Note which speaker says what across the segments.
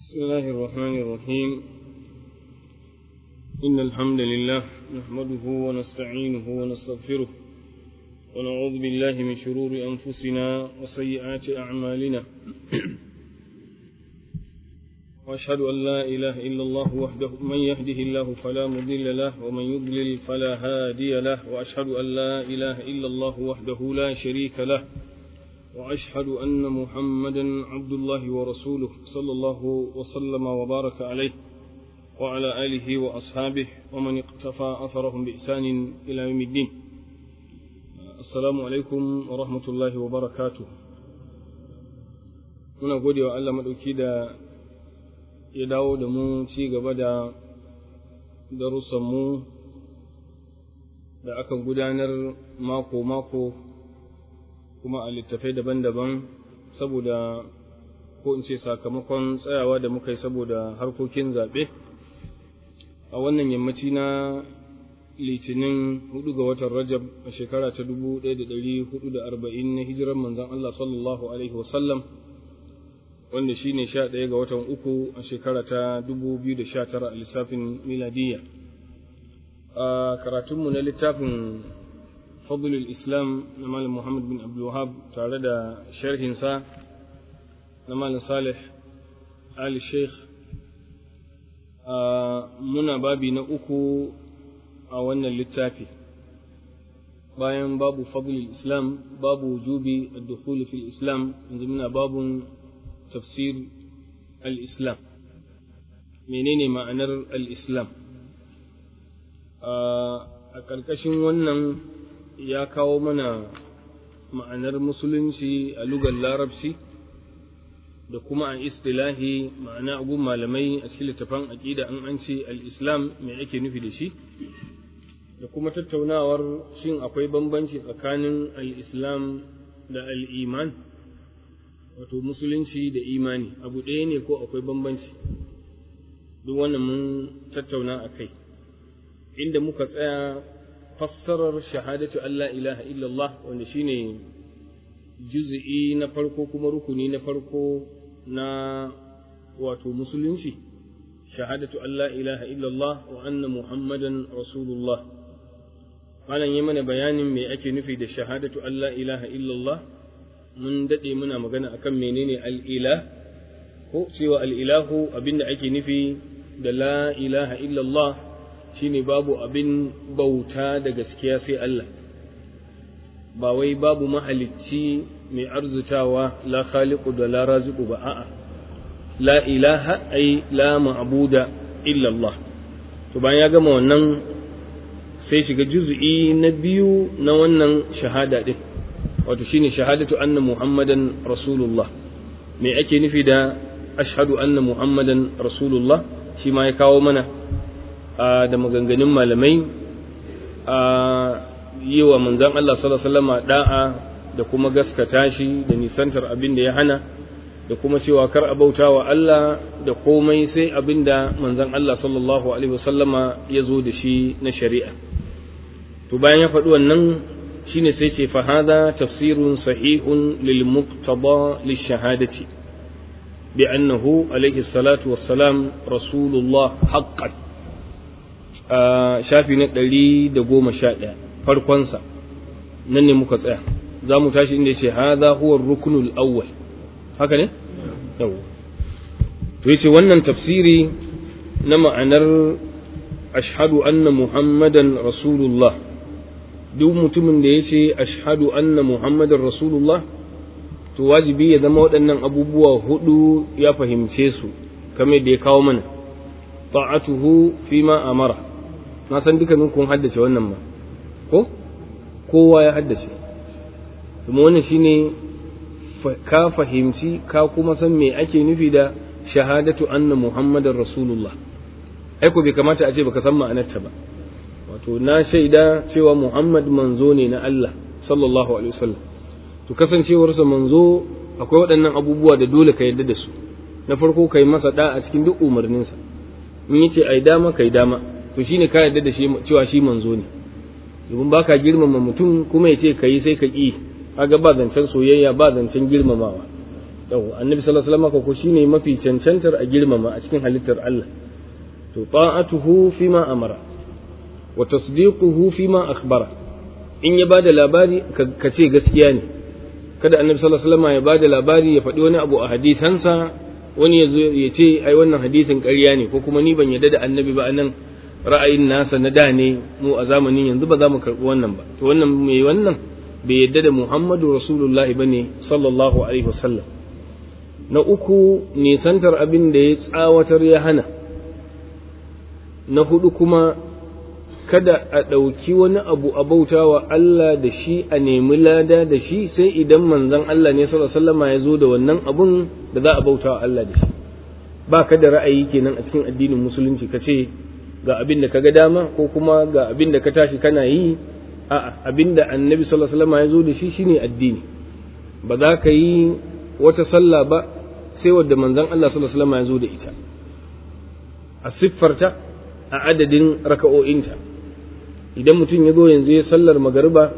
Speaker 1: بسم الله الرحمن الرحيم إن الحمد لله نحمده ونستعينه ونستغفره ونعوذ بالله من شرور أنفسنا وسيئات أعمالنا وأشهد أن لا إله إلا الله وحده من يهده الله فلا مضل له ومن يضلل فلا هادي له وأشهد أن لا إله إلا الله وحده لا شريك له وأشهد أن محمدا عبد الله ورسوله صلى الله وسلم وبارك عليه وعلى آله وأصحابه ومن اقتفى أثرهم بإحسان إلى يوم الدين السلام عليكم ورحمة الله وبركاته muna gode wa Allah maɗauki da ya dawo da mu ci gaba da darussanmu da aka gudanar mako-mako kuma a littafai daban-daban saboda ko in ce sakamakon tsayawa da muka yi saboda harkokin zaɓe a wannan yammaci na litinin hudu ga watan rajab a shekara ta dubu ɗaya da ɗari hudu da arba'in na hijirar manzon Allah sallallahu alaihi wasallam wanda shi ne sha ɗaya ga watan uku a shekara ta dubu biyu da sha tara a lissafin miladiyya a karatunmu na littafin فضل الإسلام نمال محمد بن عبد الوهاب تعالى شرح سا نمال صالح آل الشيخ منا بابي نأكو أولنا للتافي bayan babu fadlul islam babu wujubi ad-dukhul fil islam yanzu muna babun tafsir al-islam menene ma'anar al-islam a ƙarƙashin wannan ya kawo mana ma'anar musulunci a lugar larabci da kuma a istilahi ma'ana agun malamai a cikin littafan aƙida an an ce al-islam me ake nufi da shi da kuma tattaunawar shin akwai bambanci tsakanin al-islam da al-iman wato musulunci da imani abu ɗaya ne ko akwai bambanci duk wannan mun tattauna a kai inda muka tsaya fassarar shahadatu Allah ilaha illallah wanda shine juz'i na farko kuma rukuni na farko na wato musulunci shahadatu Allah ilaha illallah wa anna muhammadan rasulullah malam yi mana bayanin me ake nufi da shahadatu Allah ilaha illallah mun dade muna magana akan menene al-ilah ko cewa al-ilahu abinda ake nufi da la ilaha illallah shine babu abin bauta da gaskiya sai Allah ba wai babu mahalicci mai arzutawa la khaliqu da la raziqu ba a'a la ilaha ai la ma'buda illa Allah to bayan ya gama wannan sai shiga juz'i na biyu na wannan shahada din wato shine shahadatu anna muhammadan rasulullah me ake nufi da ashhadu anna muhammadan rasulullah shi ma ya kawo mana da maganganun malamai a yi wa manzan Allah sallallahu alaihi da'a da kuma gaskata shi da nisantar abin da ya hana da kuma cewa kar a bauta wa Allah da komai sai abin da manzan Allah sallallahu alaihi wasallama ya zo da shi na shari'a to bayan ya faɗi wannan shine sai ce fa hada tafsirun sahihun lil muqtada lish shahadati bi annahu alaihi salatu wassalam rasulullah haqqan shafi na ɗari da goma sha ɗaya farkonsa nan ne muka tsaya za mu tashi inda ce haza huwa rukunul awwal haka ne yau to yace wannan tafsiri na ma'anar ashhadu anna muhammadan rasulullah duk mutumin da yace ashhadu anna muhammadan rasulullah to wajibi ya zama waɗannan abubuwa hudu ya fahimce su kamar da ya kawo mana ta'atuhu fima amara na san dukkanin kun haddace wannan ma ko kowa ya haddace kuma wannan shine ka fahimci ka kuma san me ake nufi da shahadatu anna muhammadar rasulullah ai ko bai kamata a ce baka san ma'anarta ba wato na shaida cewa muhammad manzo ne na Allah sallallahu alaihi wasallam to kasancewarsa manzo akwai waɗannan abubuwa da dole ka yarda da su na farko kai masa da a cikin duk umarninsa in yace ai dama kai dama to shine ka yarda da shi cewa shi manzo ne domin baka girmama mutum kuma ya ce kai sai ka ki kaga ba zancen soyayya ba zancen girmamawa yau annabi sallallahu alaihi wasallam ko shine mafi cancantar a girmama a cikin halittar Allah to ta'atuhu fima amara wa tasdiquhu fima akhbara in ya bada labari ka ce gaskiya ne kada annabi sallallahu alaihi wasallam ya bada labari ya faɗi wani abu a hadisansa wani ya zo ya ce ai wannan hadisin ƙarya ne ko kuma ni ban yarda da annabi ba anan ra'ayin nasa na da ne mu a zamanin yanzu ba za mu karɓi wannan ba to wannan mai wannan bai yarda da Muhammadu Rasulullahi bane sallallahu alaihi wasallam na uku nisantar abin da ya tsawatar ya hana na hudu kuma kada a ɗauki wani abu a bauta wa Allah da shi a nemi lada da shi sai idan manzon Allah ne sallallahu alaihi wasallam ya zo da wannan abun da za a bauta wa Allah da shi ba ka da ra'ayi kenan a cikin addinin musulunci ka ce ga abin da ka ga dama ko kuma ga abin da ka tashi kana yi a'a abin da annabi sallallahu alaihi wasallam ya zo da shi shine addini ba za ka yi wata sallah ba sai wadda manzon Allah sallallahu alaihi wasallam ya zo da ita a siffarta a adadin raka'o'inta idan mutum ya zo yanzu ya sallar magariba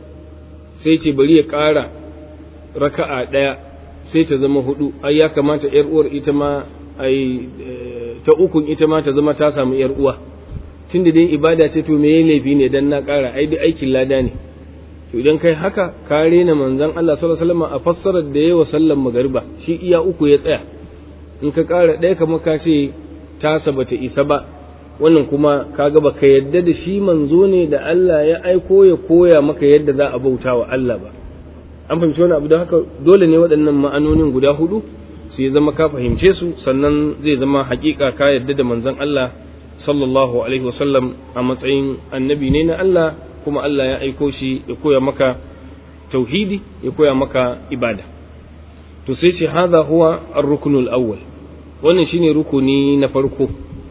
Speaker 1: sai ce bari ya ƙara raka'a ɗaya sai ta zama hudu ai ya kamata yar uwar ita ma ai ta ukun ita ma ta zama ta samu yar uwa tunda dai ibada ce to me laifi ne dan na ƙara ai duk aikin lada ne to idan kai haka ka rena manzon Allah sallallahu alaihi wasallam a fassarar da yawa sallar magariba shi iya uku ya tsaya in ka ƙara ɗaya kamar ka ce tasa bata isa ba wannan kuma kaga baka yadda da shi manzo ne da Allah ya aiko ya koya maka yadda za a bauta wa Allah ba an fahimci wani abu da haka dole ne waɗannan ma'anonin guda hudu su ya zama ka fahimce su sannan zai zama hakika ka yadda da manzon Allah sallallahu alaihi wasallam a matsayin annabi ne na Allah kuma Allah ya aiko shi ya koya maka tauhidi ya koya maka ibada to sai ce hadha huwa ar-ruknul awwal wannan shine rukuni na farko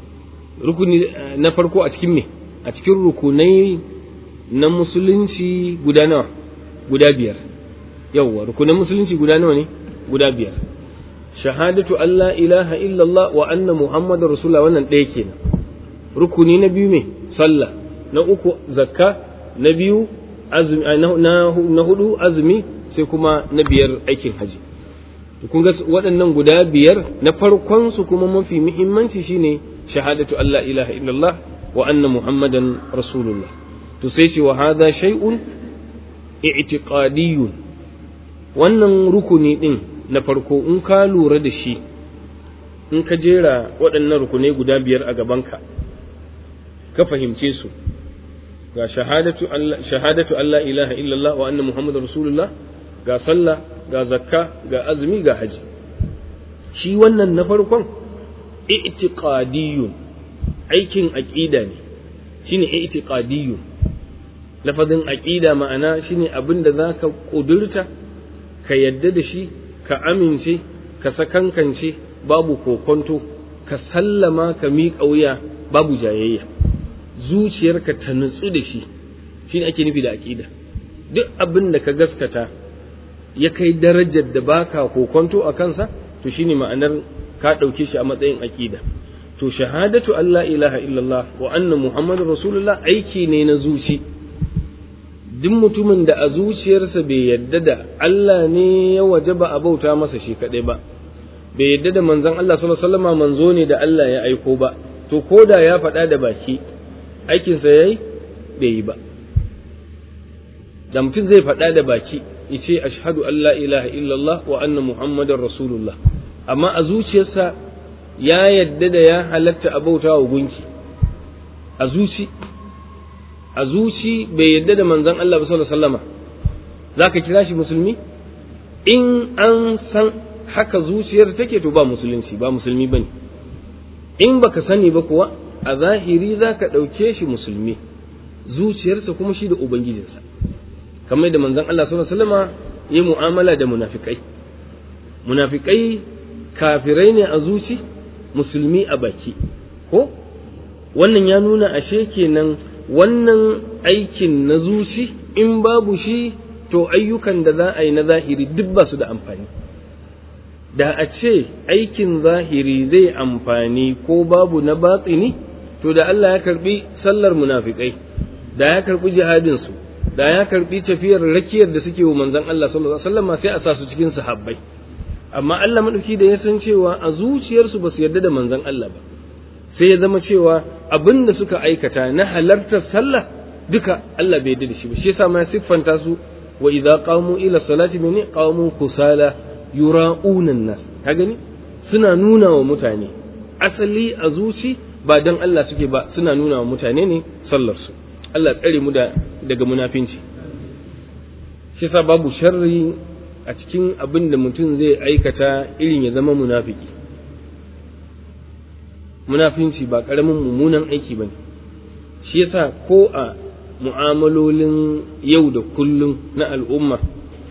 Speaker 1: rukuni na farko a cikin me a cikin rukunai na musulunci guda nawa guda biyar yawwa rukunan musulunci guda nawa ne guda biyar shahadatu Allah ilaha illallah wa anna muhammadar rasulullah wannan ɗaya kenan rukuni na biyu me sallah na uku zakka na biyu azumi na hudu azumi sai kuma na biyar aikin haji kun ga waɗannan guda biyar na farkon su kuma mafi muhimmanci shine shahadatu Allah ilaha illallah wa anna muhammadan rasulullah to sai ce wa hadha shay'un i'tiqadiyyun wannan rukuni din na farko in ka lura da shi in ka jera waɗannan rukunai guda biyar a gabanka ka fahimce su ga shahadatu Allah shahadatu Allah ilaha illallah wa anna muhammadar rasulullah ga sallah ga zakka ga azumi ga haji shi wannan na farkon i'tiqadiyyun aikin aqida ne shine i'tiqadiyyun lafazin aqida ma'ana shine abin da zaka kudurta ka yadda da shi ka amince ka sakankance babu kokonto ka sallama ka miƙa wuya babu jayayya zuciyarka ta nutsu da shi shine ake nufi da aqida duk abin da ka gaskata ya kai darajar da baka kokonto a kansa to shine ma'anar ka ɗauke shi a matsayin aqida to shahadatu Allah ilaha illallah wa anna muhammadur rasulullah aiki ne na zuci duk mutumin da a zuciyarsa bai yadda da Allah ne ya wajaba a bauta masa shi kaɗai ba bai yadda da manzon Allah sallallahu alaihi wasallam manzo ne da Allah ya aiko ba to koda ya faɗa da baki aikinsa yayi bai yi ba da mutum zai faɗa da baki yace ashhadu an la ilaha illallah wa anna muhammadar rasulullah amma a zuciyarsa ya yadda da ya halatta a bauta wa gunki a zuci a zuci bai yadda da manzon Allah sallallahu alaihi wasallama zaka kira shi musulmi in an san haka zuciyar take to ba musulunci ba musulmi bane in baka sani ba kuwa a zahiri zaka ɗauke shi musulmi zuciyarsa kuma shi da ubangijinsa kamar da manzon Allah sallallahu alaihi wasallama yi mu'amala da munafikai munafikai kafirai ne a zuci musulmi a baki ko wannan ya nuna ashe kenan wannan aikin na zuci in babu shi to ayyukan da za a yi na zahiri duk ba su da amfani da a ce aikin zahiri zai amfani ko babu na batsini to da Allah ya karbi sallar munafikai da ya karbi jihadinsu da ya karbi tafiyar rakiyar da suke wa manzon Allah sallallahu alaihi wasallam sai a sa su cikin sahabbai amma Allah madauki da ya san cewa a zuciyarsu ba su yarda da manzon Allah ba sai ya zama cewa abin da suka aikata na halartar sallah duka Allah bai yarda da shi ba shi yasa ma siffanta su wa idza qamu ila salati mene qamu kusala yura'una nas ka gani suna nuna wa mutane asali a zuci ba dan Allah suke ba suna nuna wa mutane ne sallar su Allah tsare mu da daga munafinci shi yasa babu sharri a cikin abin da mutum zai aikata irin ya zama munafiki munafinci ba ƙaramin mummunan aiki ba ne shi yasa ko a mu'amalolin yau da kullum na al'umma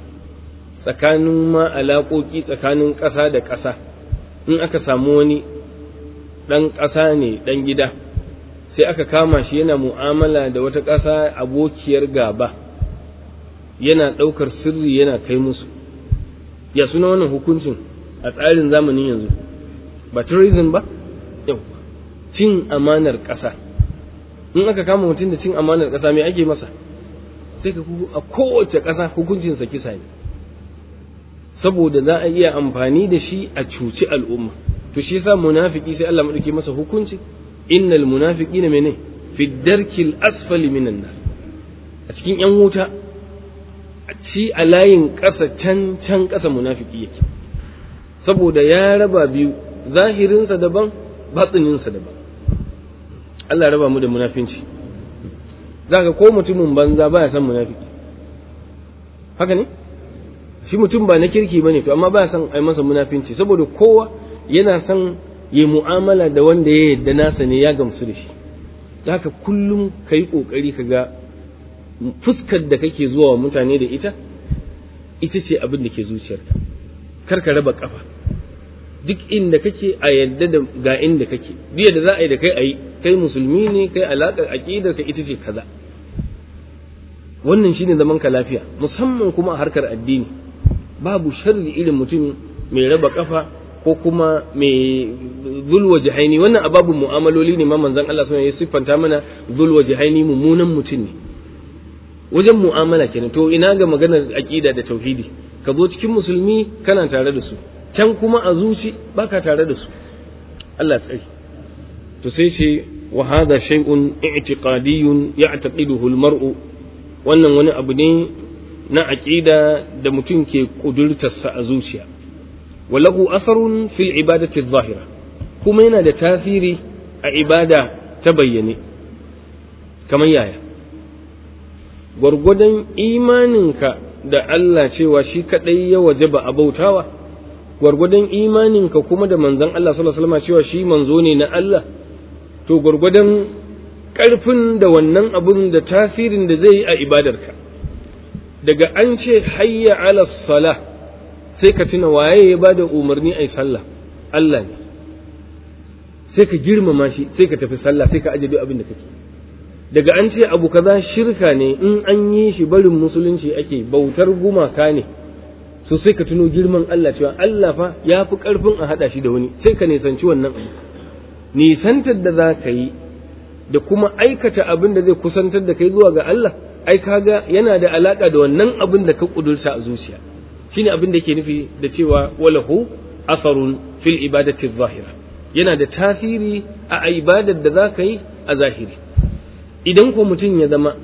Speaker 1: tsakanin ma alaƙoƙi tsakanin ƙasa da ƙasa in aka samu wani ɗan ƙasa ne ɗan gida sai aka kama shi yana mu'amala da wata ƙasa abokiyar gaba yana ɗaukar sirri yana kai musu ya suna wannan hukuncin a tsarin zamanin yanzu ba terrorism ba yau cin amanar ƙasa in aka kama mutum da cin amanar ƙasa mai ake masa sai ka a kowace ƙasa hukuncinsa kisa ne saboda za a iya amfani da shi a cuci al'umma to shi yasa munafiki sai Allah madauke masa hukunci innal munafiqina mene fi darkil asfali minan nar a cikin yan wuta shi a layin ƙasa can can ƙasa munafiki yake saboda ya raba biyu zahirinsa daban batsininsa daban Allah raba mu da munafinci za ka ko mutumin banza baya san munafiki haka ne shi mutum ba na kirki bane to amma baya san ai masa munafinci saboda kowa yana son ya mu'amala da wanda ya yadda nasa ne ya gamsu da shi haka kullum ka yi ƙoƙari ka ga fuskar da kake zuwa wa mutane da ita ita ce abin da ke zuciyarka kar ka raba kafa duk inda kake a yadda da ga inda kake biya da za a yi da kai a yi kai musulmi ne kai alaƙar aƙidar ka ita ce kaza wannan shine zaman ka lafiya musamman kuma a harkar addini babu sharri irin mutum mai raba kafa ko kuma mai zulwa jihaini wannan ababun mu'amaloli ne ma manzon Allah sallallahu ya siffanta mana zulwa jihaini mummunan mutum ne wajen mu'amala kenan to ina ga maganar aqida da tauhidi ka zo cikin musulmi kana tare da su can kuma a zuci baka tare da su Allah tsari to sai ce wa hadha shay'un i'tiqadiyyun ya'taqiduhu al-mar'u wannan wani abu ne na aqida da mutum ke kudurtarsa a zuciya walahu asarun fil ibadati adh-dhahira kuma yana da tasiri a ibada ta bayyane kamar yaya gwargwadon imaninka da Allah cewa shi kadai ya wajaba a bautawa gwargwadon imaninka kuma da manzon Allah sallallahu alaihi wasallam cewa shi manzo ne na Allah to gwargwadon ƙarfin da wannan abun da tasirin da zai yi a ibadarka daga an ce hayya ala sala sai ka tuna waye ya bada umarni ai sallah Allah ne sai ka girmama shi sai ka tafi sallah sai ka aje duk abin da kake daga an ce abu kaza shirka ne in an yi shi barin musulunci ake bautar gumaka ne so sai ka tuno girman Allah cewa Allah fa ya fi ƙarfin a haɗa shi da wani sai ka nisanci wannan abu nisantar da za ka yi da kuma aikata abin da zai kusantar da kai zuwa ga Allah ai kaga yana da alaka da wannan abin da ka kudurta a zuciya shine abin da yake nufi da cewa walahu asarun fil ibadati zahira yana da tasiri a ibadar da za ka yi a zahiri idan ko mutum ya zama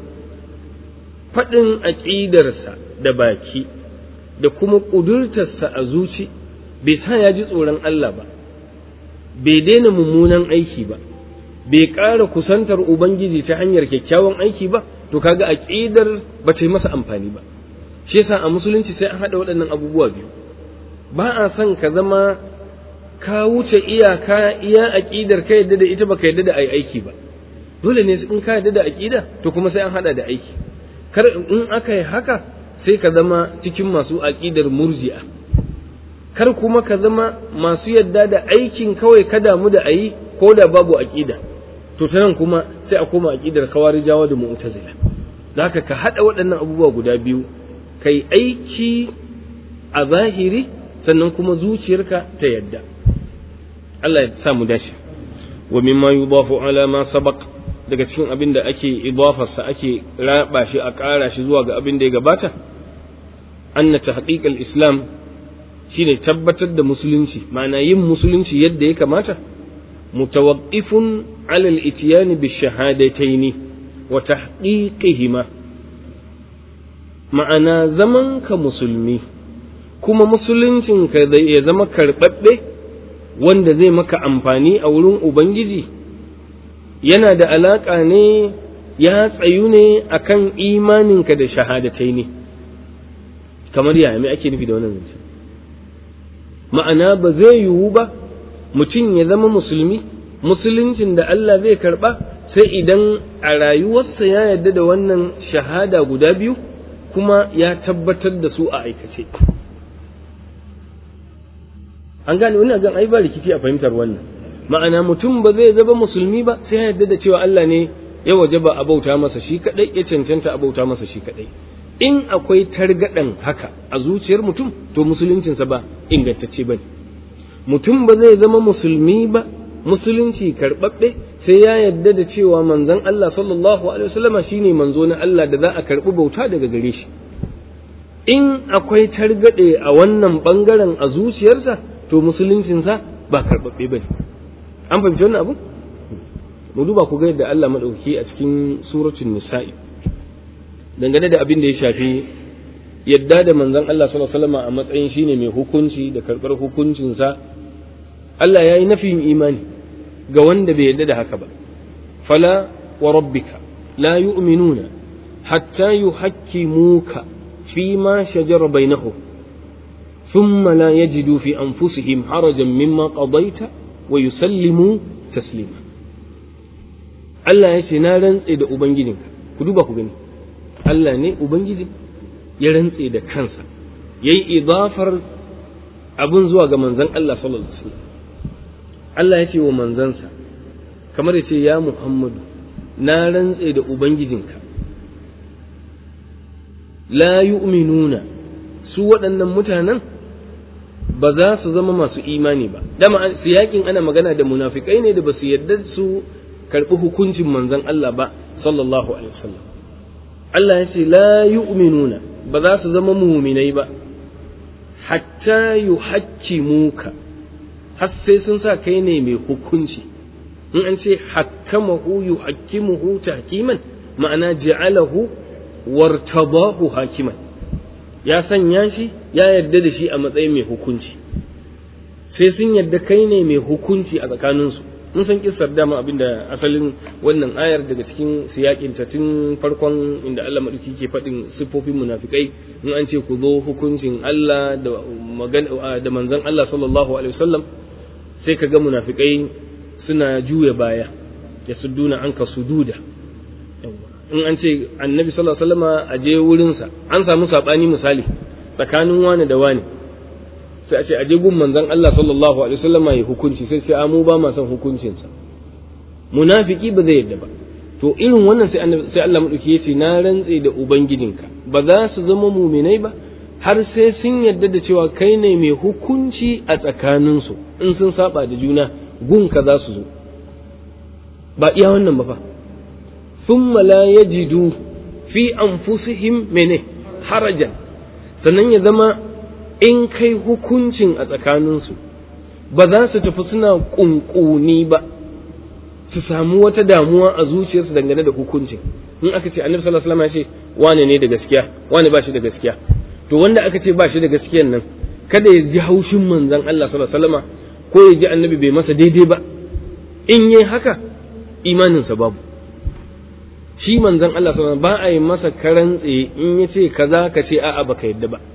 Speaker 1: faɗin aƙidarsa da baki da kuma ƙudurtarsa a zuci bai sa ya ji tsoron Allah ba bai daina mummunan aiki ba bai ƙara kusantar ubangiji ta hanyar kyakkyawan aiki ba to kaga aƙidar ba ta yi masa amfani ba shi yasa a musulunci sai an haɗa waɗannan abubuwa biyu ba a son ka zama ka wuce iyaka iya aƙidar ka yadda da ita baka yadda da ai aiki ba dole ne in ka yadda da aƙida to kuma sai an haɗa da aiki kar in aka yi haka sai ka zama cikin masu aƙidar murji'a kar kuma ka zama masu yadda da aikin kawai ka damu da ayi ko da babu aƙida to ta nan kuma sai a koma aƙidar kawarijawa da mu'tazila da haka ka haɗa waɗannan abubuwa guda biyu kai aiki a zahiri sannan kuma zuciyarka ta yadda Allah ya sa mu dace wa mimma yudafu ala ma sabaq daga cikin abin da ake idafarsa ake raba shi a ƙara shi zuwa ga abin da ya gabata anna tahqiq al-islam shine tabbatar da musulunci ma'ana yin musulunci yadda ya kamata mutawaqqifun ala al-ityan bi shahadataini wa tahqiqihima ma'ana zaman ka musulmi kuma musuluncin ka ya zama karɓaɓɓe wanda zai maka amfani a wurin ubangiji yana da alaƙa ne ya tsayu ne akan imaninka da shahadatai ne kamar yaya me ake nufi da wannan zance ma'ana ba zai yiwu ba mutum ya zama musulmi musuluncin da Allah zai karɓa sai idan a rayuwarsa ya yarda da wannan shahada guda biyu kuma ya tabbatar da su a aikace an gane wani gan ai ba rikici a fahimtar wannan ma'ana mutum ba zai zama musulmi ba sai ya yarda da cewa Allah ne ya waje ba a bauta masa shi kadai ya cancanta a bauta masa shi kadai in akwai targaɗan haka a zuciyar mutum to musuluncinsa ba ingantacce ba mutum ba zai zama musulmi ba musulunci karɓaɓɓe sai ya yarda da cewa manzon Allah sallallahu alaihi wasallama shine manzo na Allah da za a karɓi bauta daga gare shi in akwai targaɗe a wannan ɓangaren a zuciyarsa to musuluncinsa ba karɓaɓɓe ba ne an fahimci wannan abu mu duba ku ga yadda Allah maɗauki a cikin suratul nisa'i dangane da abin da ya shafi yadda da manzon Allah sallallahu alaihi wasallam a matsayin shine mai hukunci da karɓar hukuncinsa Allah ya yi nafiyin imani ga wanda bai yadda da haka ba fala wa rabbika la yu'minuna hatta yuhakkimuka fi ma shajara bainahum thumma la yajidu fi anfusihim harajan mimma qadaita wa yusallimu taslima Allah ya ce na rantse da ubangijinka ku duba ku gani Allah ne Ubangiji ya rantse da kansa ya yi idafar abin zuwa ga manzan Allah sallallahu Alaihi wasallam Allah ya ce wa manzansa kamar ya ce ya Muhammadu na rantse da Ubangijinka la yu'minuna su waɗannan mutanen ba za su zama masu imani ba dama siyakin ana magana da munafikai ne da ba su yarda su karɓi hukuncin manzan Allah ba sallallahu alaihi wasallam Allah ya ce la yu'minuna ba za su zama muminai ba hatta yuhakkimuka har sai sun sa kai ne mai hukunci in an ce hakkamahu yuhakkimuhu tahkiman ma'ana ja'alahu wartabahu hakiman ya sanya shi ya yarda da shi a matsayin mai hukunci sai sun yarda kai ne mai hukunci a tsakaninsu mun san kissar dama abinda asalin wannan ayar daga cikin siyakin ta tun farkon inda Allah madauki ke faɗin siffofin munafikai in an ce ku zo hukuncin Allah da magana da manzon Allah sallallahu alaihi wasallam sai kaga munafikai suna juya baya ya sudduna anka sududa in an ce annabi sallallahu alaihi wasallam a je wurin sa an samu sabani misali tsakanin wani da wani sai a ce aje gun manzon Allah sallallahu alaihi wasallam ya hukunci sai sai mu ba ma son hukuncin sa munafiki ba zai yadda ba to irin wannan sai annabi sai Allah madauki yace na rantse da ubangijinka ba za su zama muminai ba har sai sun yadda da cewa kai ne mai hukunci a tsakanin su in sun saba da juna gun ka za su zo ba iya wannan ba fa thumma la yajidu fi anfusihim mene harajan sannan ya zama in kai hukuncin a tsakaninsu ba za su tafi suna ƙunƙuni ba su samu wata damuwa a zuciyarsu dangane da hukuncin in aka ce annabi sallallahu alaihi wasallam ya ce wane ne da gaskiya wane ba shi da gaskiya to wanda aka ce ba shi da gaskiyan nan kada ya ji haushin manzon Allah sallallahu alaihi wasallam ko ya ji annabi bai masa daidai ba in yi haka imaninsa babu shi manzon Allah sallallahu alaihi wasallam ba a yi masa karan tsaye in ya ce kaza ka ce a'a baka yadda ba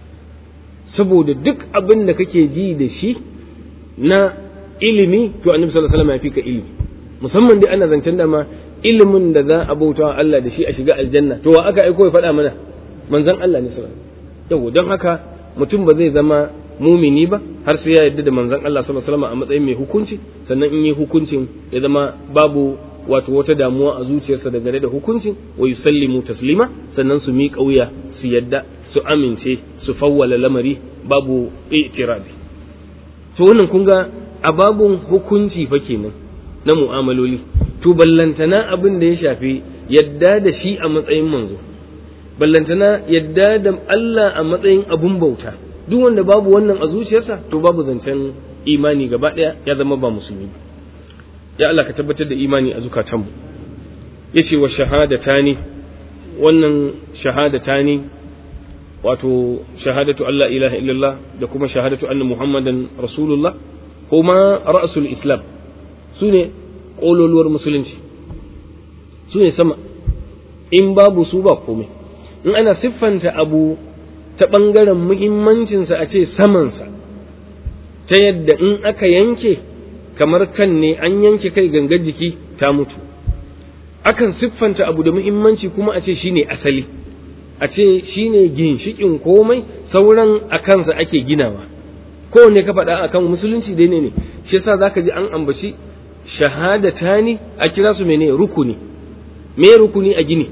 Speaker 1: saboda duk abin da kake ji da shi na ilimi to annabi sallallahu alaihi wasallam ya fi ka ilimi musamman dai ana zancen dama ilimin da za a bauta wa Allah da shi a shiga aljanna to wa aka aiko ya faɗa mana manzon Allah ne sallallahu alaihi wasallam don haka mutum ba zai zama mumini ba har sai ya yarda da manzon Allah sallallahu alaihi wasallam a matsayin mai hukunci sannan in yi hukuncin ya zama babu wato wata damuwa a zuciyarsa dangane da hukuncin wa yusallimu taslima sannan su miƙa wuya su yadda su amince su fawwala lamari babu itirabi to wannan kun ga a babun hukunci fa kenan na mu'amaloli to ballantana abin da ya shafi yadda da shi a matsayin manzo ballantana yadda da Allah a matsayin abun bauta duk wanda babu wannan a zuciyarsa to babu zancen imani gaba ɗaya ya zama ba musulmi ba ya Allah ka tabbatar da imani a zukatanmu yace wa shahadatani wannan shahadatani wato shahadatu Allah ilaha illallah da kuma shahadatu anna muhammadan rasulullah kuma ra'sul islam sune kololuwar musulunci sune sama in babu su ba komai in ana siffanta abu ta ɓangaren muhimmancinsa a ce samansa ta yadda in aka yanke kamar kan ne an yanke kai gangar jiki ta mutu akan siffanta abu da muhimmanci kuma a ce shine asali a ce shine ginshikin komai sauran a kansa ake ginawa kowanne ka faɗa akan musulunci dai ne ne shi yasa zaka ji an ambaci shahadatani a kira su mene rukuni me rukuni a gini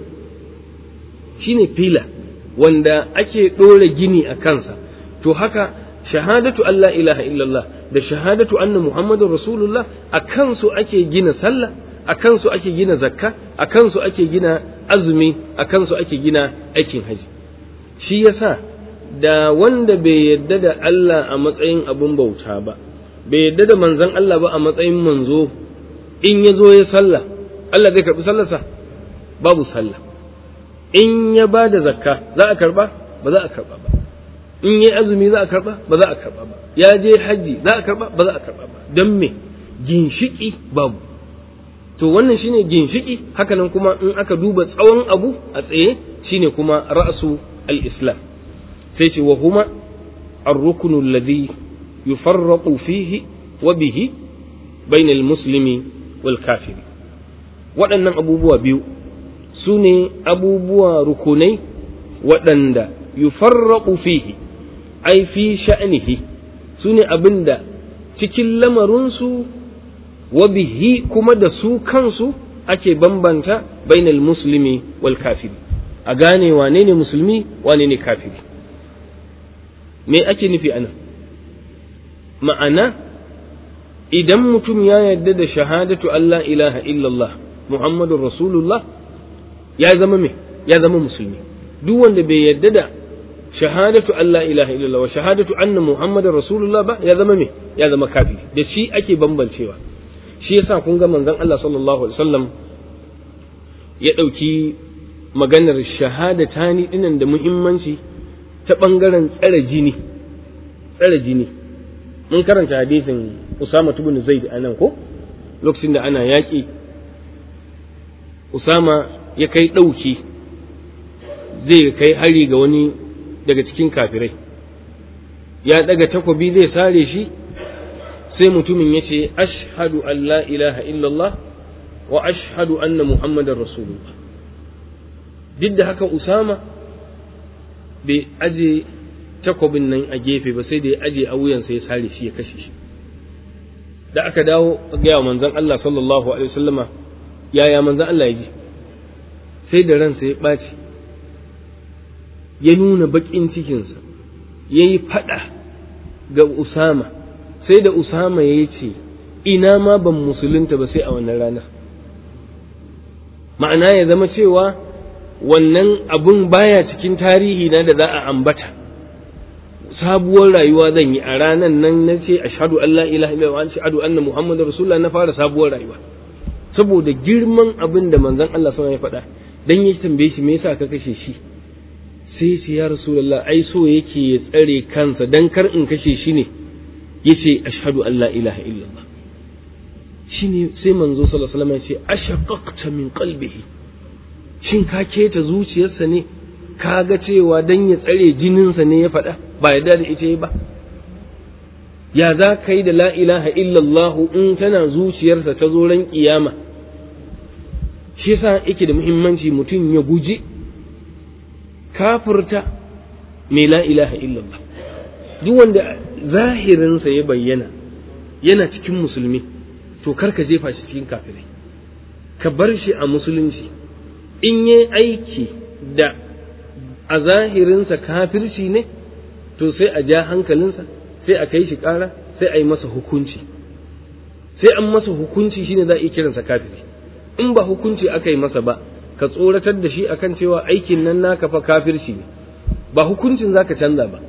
Speaker 1: shine fila wanda ake ɗora gini a kansa to haka shahadatu Allah ilaha illallah da shahadatu anna Muhammadun Rasulullah a kansu ake gina sallah a kansu ake gina zakka a kansu ake gina azumi a kansu ake gina aikin haji shi yasa da wanda bai yadda da Allah a matsayin abun bauta ba bai yadda da manzon Allah ba a matsayin manzo in ya zo ya sallah Allah zai karɓi sallarsa babu sallah in ya ba da zakka za a karba ba za a karba ba in yi azumi za a karba ba za a karba ba ya je hajji za a karba ba za a karba ba don me ginshiki babu to wannan shine ginshiki hakanan kuma in aka duba tsawon abu a tsaye shine kuma ra'su al-islam sai ce wa huma ar-ruknu alladhi yufarraqu fihi wa bihi bayna al-muslimi wal kafiri waɗannan abubuwa biyu su ne abubuwa rukunai waɗanda yufarraqu fihi ai fi sha'nihi su ne abin da cikin lamarinsu wa bihi kuma da su kansu ake bambanta bainal muslimi wal kafiri a gane wane ne musulmi wane ne kafiri me ake nufi anan ma'ana idan mutum ya yarda da shahadatu Allah ilaha illallah Muhammadun Rasulullah ya zama me ya zama musulmi duk wanda bai yarda da shahadatu Allah ilaha illallah wa shahadatu anna Muhammadun Rasulullah ba ya zama me ya zama kafiri da shi ake bambancewa shi yasa kun ga manzon Allah sallallahu alaihi wasallam ya ɗauki maganar shahadatani dinan da muhimmanci ta ɓangaren tsare jini tsare jini mun karanta hadisin Usama ibn Zaid anan ko lokacin da ana yaƙi Usama ya kai ɗauki zai kai hari ga wani daga cikin kafirai ya ɗaga takobi zai sare shi sai mutumin ya ce ashhadu an la ilaha illallah wa ashhadu anna muhammadar rasulullah duk da haka Usama bai aje takobin nan a gefe ba sai da ya aje a wuyansa ya sare shi ya kashe shi da aka dawo gaya manzon Allah sallallahu alaihi wasallama yaya manzon Allah ya ji sai da ransa ya ɓaci ya nuna baƙin cikinsa ya yi faɗa ga Usama sai da Usama ya ce ina ma ban musulunta ba sai a wannan rana ma'ana ya zama cewa wannan abun baya cikin tarihi na da za a ambata sabuwar rayuwa zan yi a ranan nan na ce ashhadu an la ilaha illallah wa ashhadu anna muhammadar rasulullah na fara sabuwar rayuwa saboda girman abin da manzon Allah sallallahu ya faɗa dan ya tambaye shi me yasa ka kashe shi sai ce ya rasulullah ai so yake ya tsare kansa dan kar in kashe shi ne yace ashhadu an la ilaha illallah shine sai manzo sallallahu alaihi wasallam ya ce ashaqaqta min qalbihi shin ka keta zuciyarsa ne ka ga cewa dan ya tsare jininsa ne ya faɗa ba yarda da ita ba ya za ka yi da la ilaha illallah in tana zuciyarsa ta zo ran kiyama shi yasa yake da muhimmanci mutum ya guji kafirta mai la ilaha illallah duk wanda zahirinsa ya bayyana yana cikin musulmi to kar ka jefa shi cikin kafirai ka bar shi a musulunci in yi aiki da a zahirinsa kafirci ne to sai a ja hankalinsa sai a kai shi ƙara sai a yi masa hukunci sai an masa hukunci shine za a iya kiransa kafiri in ba hukunci aka yi masa ba ka tsoratar da shi akan cewa aikin nan naka fa kafirci ne ba hukuncin zaka canza ba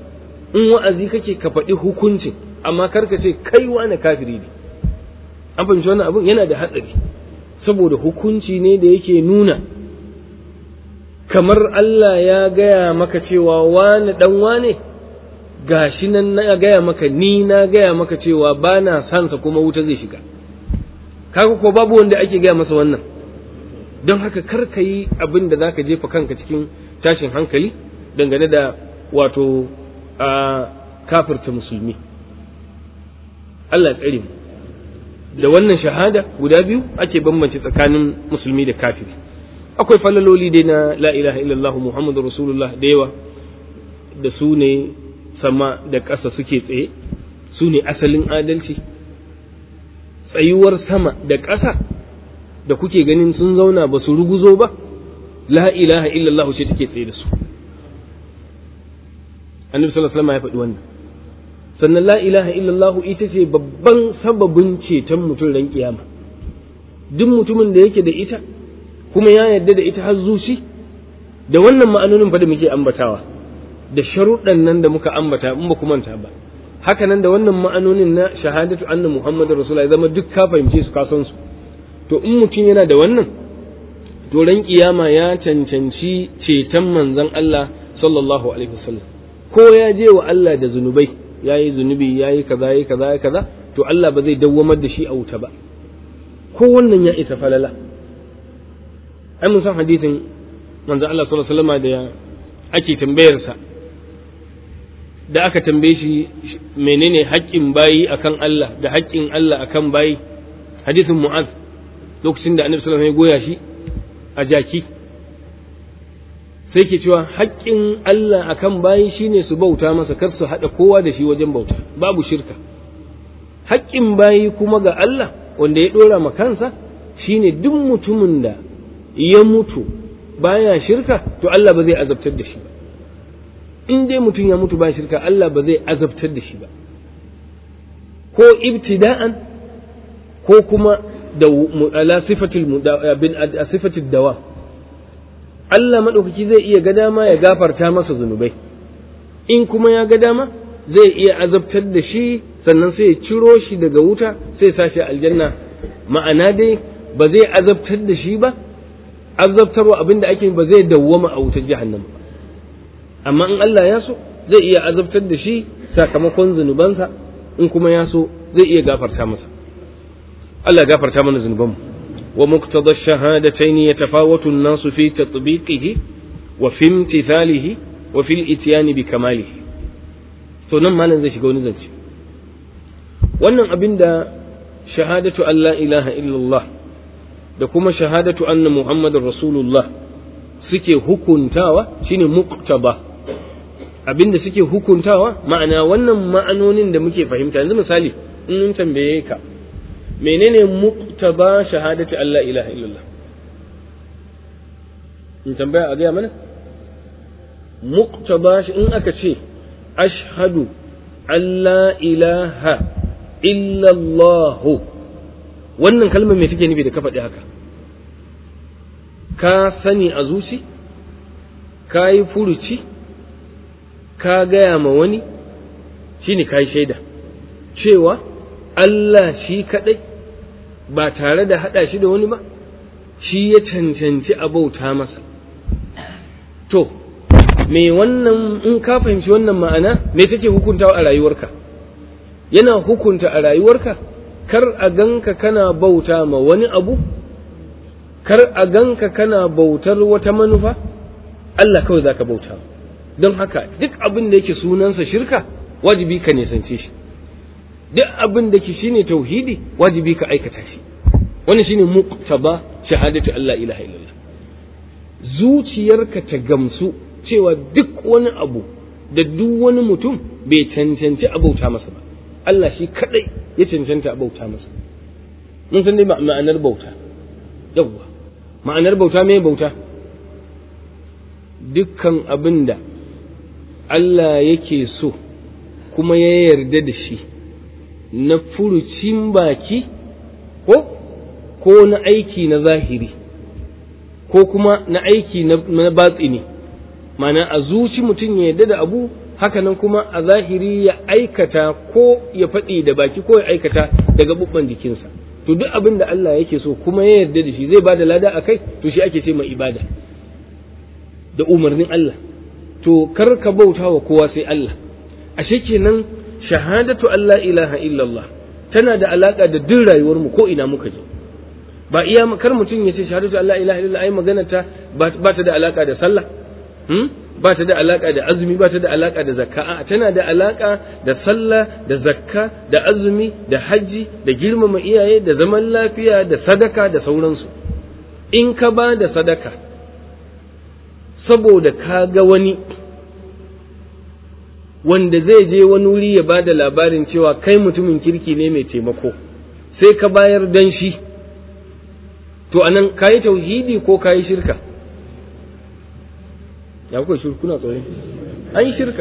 Speaker 1: in wa'azi kake ka faɗi hukuncin amma kar ka ce kai wani kafiri ne an fahimci wannan abin yana da hatsari saboda hukunci ne da yake nuna kamar Allah ya gaya maka cewa wani dan wane gashi nan na gaya maka ni na gaya maka cewa ba na sansa kuma wuta zai shiga kaga ko babu wanda ake gaya masa wannan don haka kar ka yi abin da za ka jefa kanka cikin tashin hankali dangane da wato a kafirta musulmi Allah tsare mu da wannan shahada guda biyu ake bambance tsakanin musulmi da kafiri akwai falaloli dai na la ilaha illallah muhammadu rasulullah da yawa da su ne sama da ƙasa suke tsaye su ne asalin adalci tsayuwar sama da ƙasa da kuke ganin sun zauna ba su ruguzo ba la ilaha illallah ce take tsaye da su annabi sallallahu alaihi wasallam ya faɗi wannan sannan la ilaha illallah ita ce babban sababin ceton mutum ran kiyama duk mutumin da yake da ita kuma ya yarda da ita har zuci da wannan ma'anonin fa da muke ambatawa da sharuɗan nan da muka ambata in ba ku manta ba haka nan da wannan ma'anonin na shahadatu anna muhammadu rasulullah ya zama duk ka fahimce su ka san su to in mutum yana da wannan to ran kiyama ya cancanci ceton manzon Allah sallallahu alaihi wasallam ko ya je wa Allah da zunubai yayi zunubi yayi kaza yayi kaza yayi kaza to Allah ba zai dawwamar da shi a wuta ba ko wannan ya isa falala ai mun san hadisin manzon Allah sallallahu alaihi wasallam da ake tambayarsa da aka tambaye shi menene haƙƙin bayi akan Allah da haƙƙin Allah akan bayi hadisin Mu'az lokacin da Annabi sallallahu alaihi wasallam ya goya shi a jaki sai ke cewa haƙƙin Allah akan bayi shine su bauta masa kar su haɗa kowa da shi wajen bauta babu shirka haƙƙin bayi kuma ga Allah wanda ya ɗora ma kansa shine duk mutumin da ya mutu baya shirka to Allah ba zai azabtar da shi ba in dai mutum ya mutu ba shirka Allah ba zai azabtar da shi ba ko ibtida'an ko kuma da ala sifatil bin sifatil dawa Allah madaukaki zai iya ga dama ya gafarta masa zunubai in kuma ya ga dama zai iya azabtar da shi sannan sai ya ciro shi daga wuta sai sashi aljanna ma'ana dai ba zai azabtar da shi ba azabtarwa abinda ake ba zai dawwama a wutar jahannama ba amma in Allah ya so zai iya azabtar da shi sakamakon zunubansa in kuma ya so zai iya gafarta masa Allah gafarta mana zunubanmu wa muqtada ash-shahadatayn yatafawatu an-nasu fi tatbiqihi wa fi imtithalihi wa fi al-ityani bi kamalihi to nan malam zai shiga wani zance wannan abin da shahadatu an la ilaha illallah da kuma shahadatu anna muhammadar rasulullah suke hukuntawa shine muqtaba abinda suke hukuntawa ma'ana wannan ma'anonin da muke fahimta yanzu misali in mun tambaye ka menene muqtaba shahadatu Allah ilaha illallah in tambaya a gaya mana muqtaba in aka ce ashhadu an la ilaha illallah wannan kalmar me take nufi da ka faɗi haka ka sani a zuci ka yi furuci ka gaya ma wani shi ne ka yi shaida cewa Allah shi kaɗai ba tare da haɗa shi da wani ba shi ya cancanci a bauta masa to me wannan in ka fahimci wannan ma'ana me take hukuntawa a rayuwarka yana hukunta a rayuwarka kar a ganka kana bauta ma wani abu kar a ganka kana bautar wata manufa Allah kawai zaka bauta don haka duk abin da yake sunansa shirka wajibi ka nisance shi duk abin da ke shine tauhidi wajibi ka aikata shi wannan shine muqtaba shahadatu Allah ilaha illallah zuciyarka ta gamsu cewa duk wani abu da duk wani mutum bai cancanci a bauta masa ba Allah shi kadai ya cancanta a bauta masa mun san dai ma'anar bauta yawwa ma'anar bauta me bauta dukkan abin da Allah yake so kuma ya yarda da shi na furucin baki ko ko na aiki na zahiri ko kuma na aiki na batsini mana a zuci mutum ya yarda da abu hakanan kuma a zahiri ya aikata ko ya faɗi da baki ko ya aikata da gaɓuɓɓan jikinsa to duk abin da Allah yake so kuma ya yarda da shi zai ba da lada a kai to shi ake ce mai ibada da umarnin Allah to kar ka bauta wa kowa sai Allah ashe kenan shahadatu Allah ilaha illallah tana da alaka da duk rayuwar mu ko ina muka je ba iya kar mutum ya ce shahadatu Allah ilaha illallah ai magana ta ba ta da alaka da sallah hmm? ba ta da alaka da azumi ba ta da alaka da zakka a tana da alaka da sallah da zakka da azumi da hajji da girmama iyaye da zaman lafiya da sadaka da sauransu in ka ba da sadaka saboda ka ga wani wanda zai je wani wuri ya ba da labarin cewa kai mutumin kirki ne mai taimako sai ka bayar dan shi to anan ka yi tauhidi ko ka yi shirka ya kuka shi kuna tsoron an yi shirka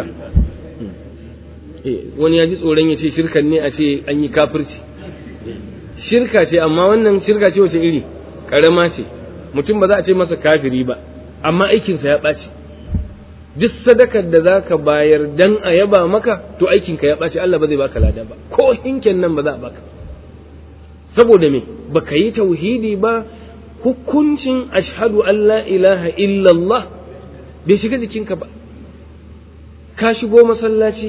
Speaker 1: wani ya ji tsoron ya ce shirkan ne a ce an yi kafirci shirka ce amma wannan shirka ce wace iri karama ce mutum ba za a ce masa kafiri ba amma aikinsa ya ɓaci duk sadakar da za ka bayar dan a yaba maka to aikinka ya ɓaci Allah ba zai baka lada ba ko hinken nan ba za a baka saboda me baka yi tauhidi ba hukuncin ashhadu an la ilaha illallah bai shiga jikinka ba ka shigo masallaci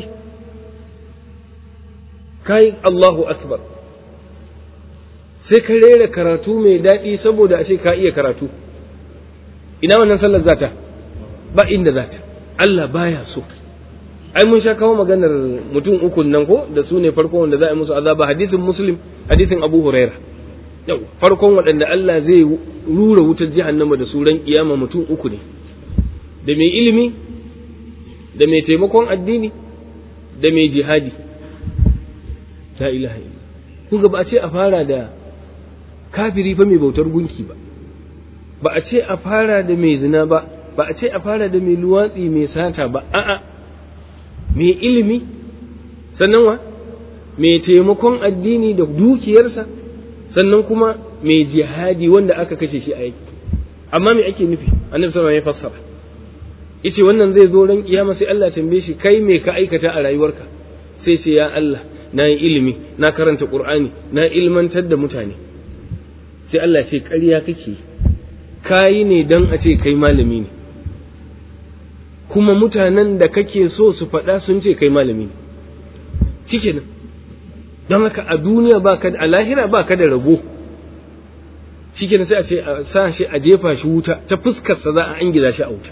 Speaker 1: ka yi Allahu akbar sai ka rera karatu mai daɗi saboda ashe ka iya karatu ina wannan sallar zata ba inda zata Allah baya so ai mun sha kawo maganar mutum uku nan ko da su ne farkon wanda za a yi musu azaba hadisin muslim hadisin abu huraira yau farkon waɗanda Allah zai rura wutar jahannama da su ran kiyama mutum uku ne da mai ilimi da mai taimakon addini da mai jihadi la ilaha illa kun ga ba a ce a fara da kafiri fa mai bautar gunki ba ba a ce a fara da mai zina ba ba a ce a fara da mai luwatsi mai sata ba a'a mai ilimi sannan wa mai taimakon addini da dukiyarsa sannan kuma mai jihadi wanda aka kashe shi a yaki amma me ake nufi annabi sallallahu alaihi wasallam ya fassara yace wannan zai zo ran kiyama sai Allah tambaye shi kai me ka aikata a rayuwarka sai ce ya Allah na yi ilimi na karanta Qur'ani na ilmantar da mutane sai Allah ce ƙarya kake kayi ne dan a ce kai malami ne kuma mutanen da kake so su faɗa sun ce kai malami ne shikenan don haka a duniya ba ka a lahira ba ka da rabo shikenan sai a ce a sa shi a jefa shi wuta ta fuskarsa za a angiza shi a wuta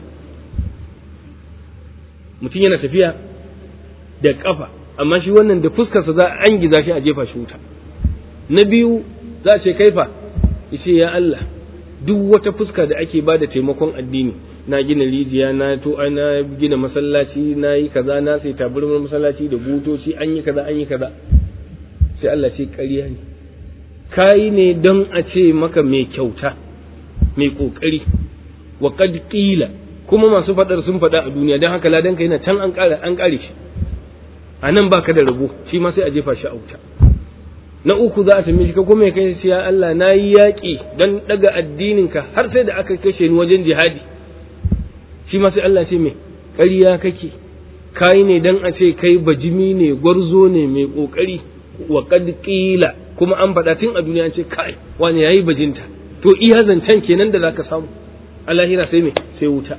Speaker 1: mutum yana tafiya da kafa amma shi wannan da fuskarsa za a angiza shi a jefa shi wuta na biyu za a ce kaifa yace ya Allah duk wata fuska da ake ba da taimakon addini na gina rijiya na to na gina masallaci na yi kaza na sai tabarmar masallaci da butoci an yi kaza an yi kaza sai Allah ce ƙarya ne kayi ne don a ce maka mai kyauta mai ƙoƙari wa qad qila kuma masu faɗar sun faɗa a duniya don haka ladan yana can an ƙara an ƙare shi a nan baka da rabo shi ma sai a jefa shi a wuta na uku za a tambaye shi ka kuma kai sai ya Allah na yi yaƙi don ɗaga addininka har sai da aka kashe ni wajen jihadi shi ma sai Allah ce me ƙarya kake kai ne dan a ce kai bajimi ne gwarzo ne mai ƙoƙari wa qad qila kuma an faɗa tun a duniya an ce kai wani yayi bajinta to iya zancen kenan da zaka samu a lahira sai me sai wuta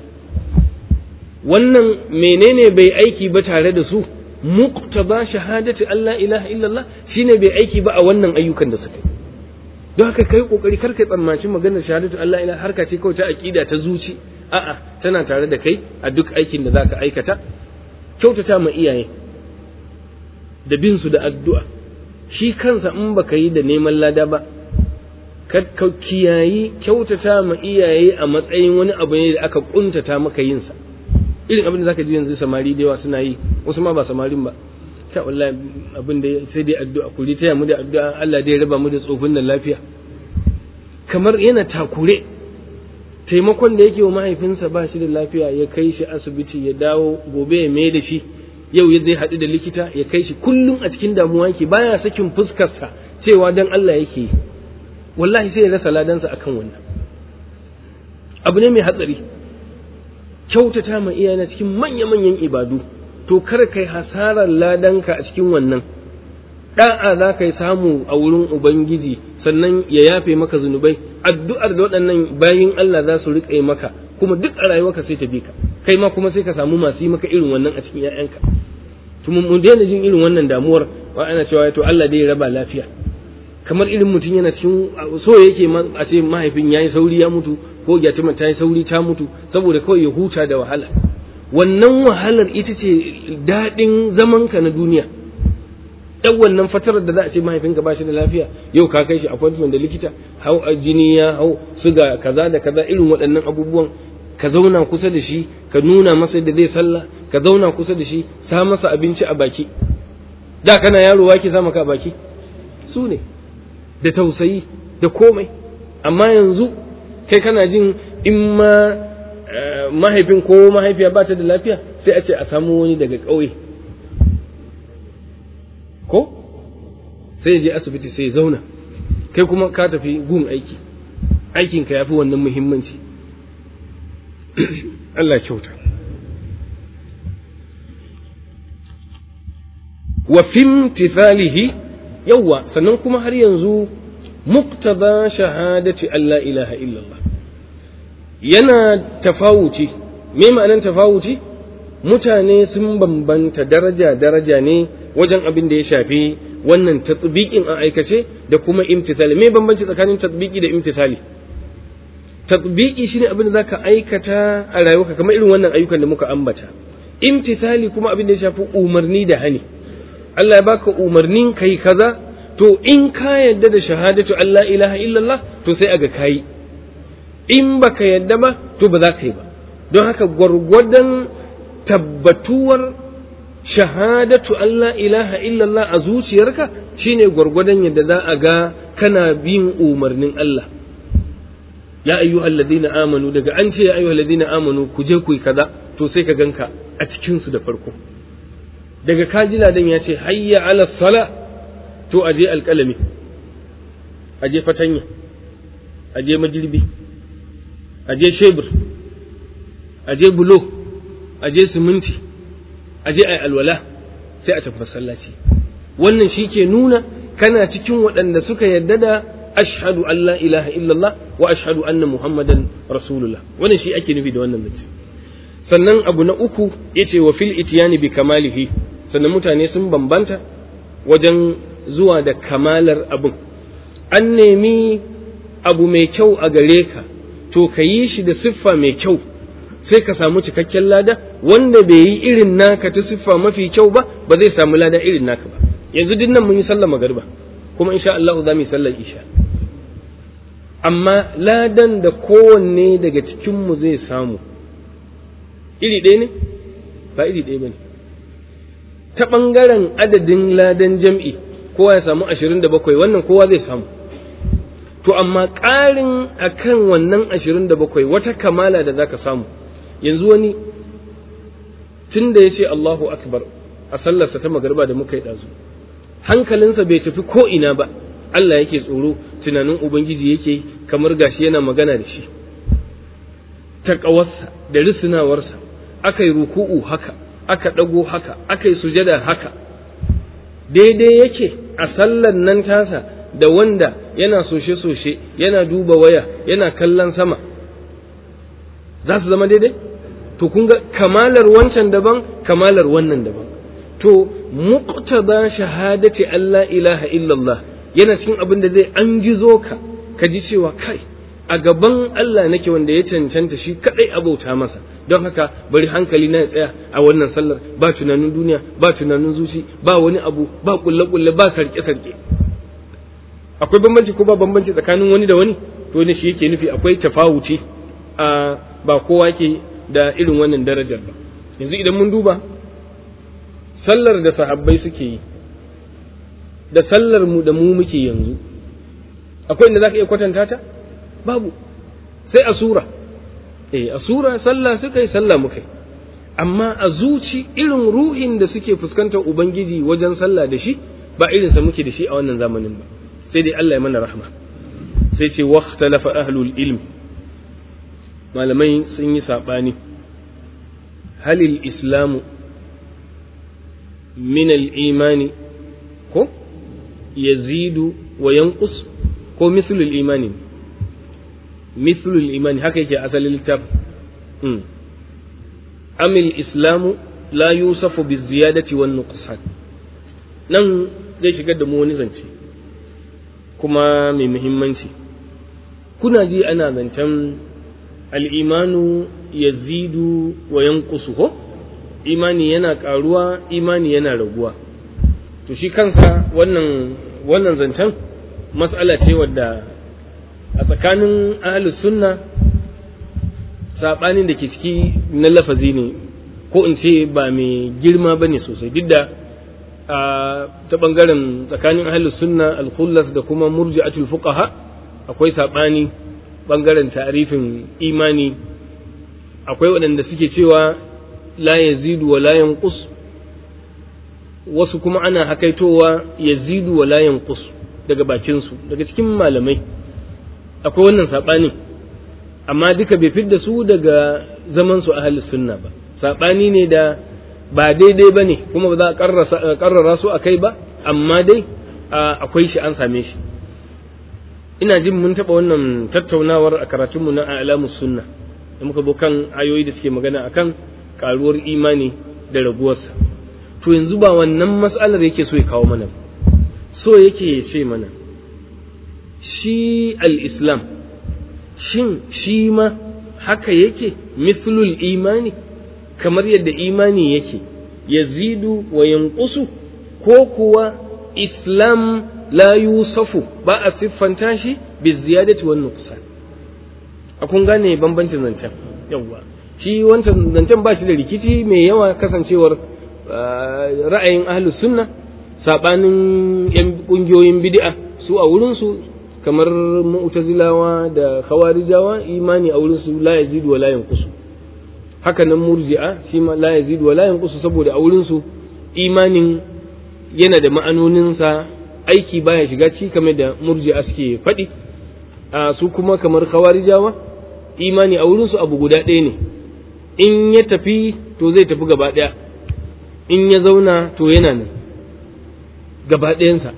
Speaker 1: wannan menene bai aiki ba tare da su muqtaba shahadati Allah ilaha illallah shine bai aiki ba a wannan ayyukan da suka yi don haka kai kokari kar kai tsammaci maganar shahadatu Allah ilaha harka ce kawai ta aqida ta zuci a'a tana tare da kai a duk aikin da zaka aikata kyautata ma iyaye da bin su da addu'a shi kansa in baka yi da neman lada ba ka kiyayi kyautata ma iyaye a matsayin wani abu ne da aka kuntata maka yin sa irin abin da zaka ji yanzu samari da yawa suna yi wasu ma ba samarin ba ta wallahi abin da sai dai addu'a kuri taya mu da addu'a Allah dai raba mu da tsofin nan lafiya kamar yana takure taimakon da yake wa mahaifinsa ba shi da lafiya ya kai shi asibiti ya dawo gobe ya mai da shi yau ya zai haɗu da likita ya kai shi kullum a cikin damuwa yake baya sakin fuskarsa cewa dan Allah yake yi wallahi sai ya rasa ladansa akan wannan abu ne mai hatsari kyautata ma iyayena cikin manya-manyan ibadu to kar kai hasarar ladanka a cikin wannan da'a za ka yi samu a wurin ubangiji sannan ya yafe maka zunubai addu'ar da waɗannan bayin Allah za su riƙe maka kuma duk a rayuwarka sai ta bi ka kai ma kuma sai ka samu masu yi maka irin wannan a cikin 'ya'yanka to mun daina jin irin wannan damuwar wa ana cewa to Allah dai ya raba lafiya kamar irin mutum yana cikin so yake a ce mahaifin yayi sauri ya mutu ko gyatima ta yi sauri ta mutu saboda kawai ya huta da wahala wannan wahalar ita ce daɗin zamanka na duniya dan wannan fatarar da za a ce mahaifinka ba shi da lafiya yau ka kai shi appointment da likita hau jini ya hau suga kaza da kaza irin waɗannan abubuwan ka zauna kusa da shi ka nuna masa da zai sallah ka zauna kusa da shi sa masa abinci a baki da kana yaro wake sa maka a baki su ne da tausayi da komai amma yanzu kai kana jin in ma mahaifin ko mahaifiya ba ta da lafiya sai a ce a samu wani daga ƙauye ko sai je asibiti sai zauna kai kuma ka tafi gun aiki aikinka ya fi wannan muhimmanci Allah kyauta wa fimtithalihi yawwa sannan kuma har yanzu muktaba shahadati Allah ilaha illallah yana tafawuci me ma'anan tafawuci mutane sun bambanta daraja daraja ne wajen abin da ya shafi wannan tatbiqin a aikace da kuma imtithali me bambanci tsakanin tatbiqi da imtithali tatbiqi shine abin da zaka aikata a rayuwarka kamar irin wannan ayyukan da muka ambata imtithali kuma abin da ya shafi umarni da hani Allah ya baka umarnin kai kaza to in ka yadda da shahadatu Allah ilaha illallah to sai aga kai in baka yadda ba to ba za ka yi ba don haka gwargwadon tabbatuwar shahadatu Allah ilaha illallah a zuciyarka shine gwargwadon yadda za a ga kana bin umarnin Allah ya ayyuhal ladina amanu daga an ce ya ayyuhal ladina amanu ku je ku yi kaza to sai ka ganka a cikin su da farko daga kajila dan ya ce hayya ala sala to aje alƙalami aje fatanya aje majirbi aje shebur aje bulo aje siminti aje ai alwala sai a tafi masallaci wannan shi ke nuna kana cikin waɗanda suka yarda da ashhadu an la ilaha illallah wa ashhadu anna muhammadan rasulullah wannan shi ake nufi da wannan zance sannan abu na uku yace wa fil ityani bi kamalihi sannan mutane sun bambanta wajen zuwa da kamalar abin an nemi abu mai kyau a gare ka to ka yi shi da siffa mai kyau sai ka samu cikakken lada wanda bai yi irin naka ta siffa mafi kyau ba ba zai samu lada irin naka ba yanzu duk nan mun yi sallar magariba kuma insha Allah za mu yi sallar isha amma ladan da kowanne daga cikinmu zai samu iri ɗaya ne ba iri ɗaya ba ne ta ɓangaren adadin ladan jam'i kowa ya samu ashirin da bakwai wannan kowa zai samu to amma ƙarin akan wannan ashirin da bakwai wata kamala da zaka samu yanzu wani tun da ya ce Allahu akbar a sallarsa ta magarba da muka yi ɗazu hankalinsa bai tafi ko ina ba Allah yake tsoro tunanin Ubangiji yake kamar gashi yana magana da shi taƙawarsa da risinawarsa aka yi ruku'u haka aka ɗago haka aka yi sujada haka daidai yake a sallan nan tasa da wanda yana soshe-soshe yana duba waya yana kallon sama za su zama daidai to kun ga kamalar wancan daban kamalar wannan daban to muqtada shahadati Allah ilaha illallah yana cikin abin da zai an gizo ka ka ji cewa kai a gaban Allah nake wanda ya cancanta shi kadai abauta masa don haka bari hankali na ya tsaya a wannan sallar ba tunanin duniya ba tunanin zuci ba wani abu ba kulle kulle ba sarke sarke akwai bambanci ko ba bambanci tsakanin wani da wani to ne shi yake nufi akwai tafawuci a ba kowa ke da irin wannan darajar ba yanzu idan mun duba sallar da sahabbai suke yi da sallar mu da mu muke yanzu akwai inda zaka iya kwatanta ta babu sai a sura eh a sura sallah suka yi sallah muka yi amma a zuci irin ruhin da suke fuskantar ubangiji wajen sallah da shi ba irin sa muke da shi a wannan zamanin ba sai dai Allah ya mana rahma sai ce waqtalafa ahlul ilm malamai sun yi sabani halil islamu min al-imani ko yazidu wa yanqus ko mislu al-imani mislu al-imani haka yake asalin littafin mm. amil islamu la yusafu bi ziyadati wan nuqsan nan zai shigar da mu wani zance kuma mai muhimmanci kuna ji ana zancen al'imanu yazidu wa yanqusu ko imani yana karuwa imani yana raguwa to shi kansa wannan wannan zancen mas'ala ce wadda a tsakanin ahlus sunna sabanin da ke ciki na lafazi ne ko in ce ba mai girma bane sosai duk da ta bangaren tsakanin ahlus sunna al-khullas da kuma murji'atul fuqaha akwai sabani bangaren ta'arifin imani akwai waɗanda suke cewa la yazidu wa la yanqus wasu kuma ana hakaitowa yazidu wa la yanqus daga bakin su daga cikin malamai akwai wannan sabani amma duka bai fidda su daga zaman su ahlus sunna ba sabani ne da ba daidai ba ne kuma ba za a karrara su a kai ba amma dai akwai shi an same shi ina jin mun taɓa wannan tattaunawar a karatunmu na alamus sunna da muka zo kan ayoyi da suke magana akan karuwar imani da raguwarsa to yanzu ba wannan mas'alar yake so ya kawo mana so yake ya ce mana shi al-islam shin shi ma haka yake mithlul imani kamar yadda imani yake yazidu wa yanqusu ko kuwa islam la yusafu ba a siffanta shi bi ziyadati wan nuqsan a kun gane bambancin zancen yawa shi wancan zancen ba shi da rikici mai yawa kasancewar ra'ayin ahlus sunna sabanin yan kungiyoyin bid'a su a wurin su kamar mu'tazilawa da khawarijawa imani a wurin su la yazidu wa la yanqusu haka nan murji'a shi ma la yazidu wa la yanqusu saboda a wurin su imanin yana da ma'anoninsa aiki baya shiga ci kamar da murji'a suke faɗi a su kuma kamar khawarijawa imani a wurin su abu guda ɗaya ne in ya tafi to zai tafi gaba ɗaya in ya zauna to yana nan gaba ɗayansa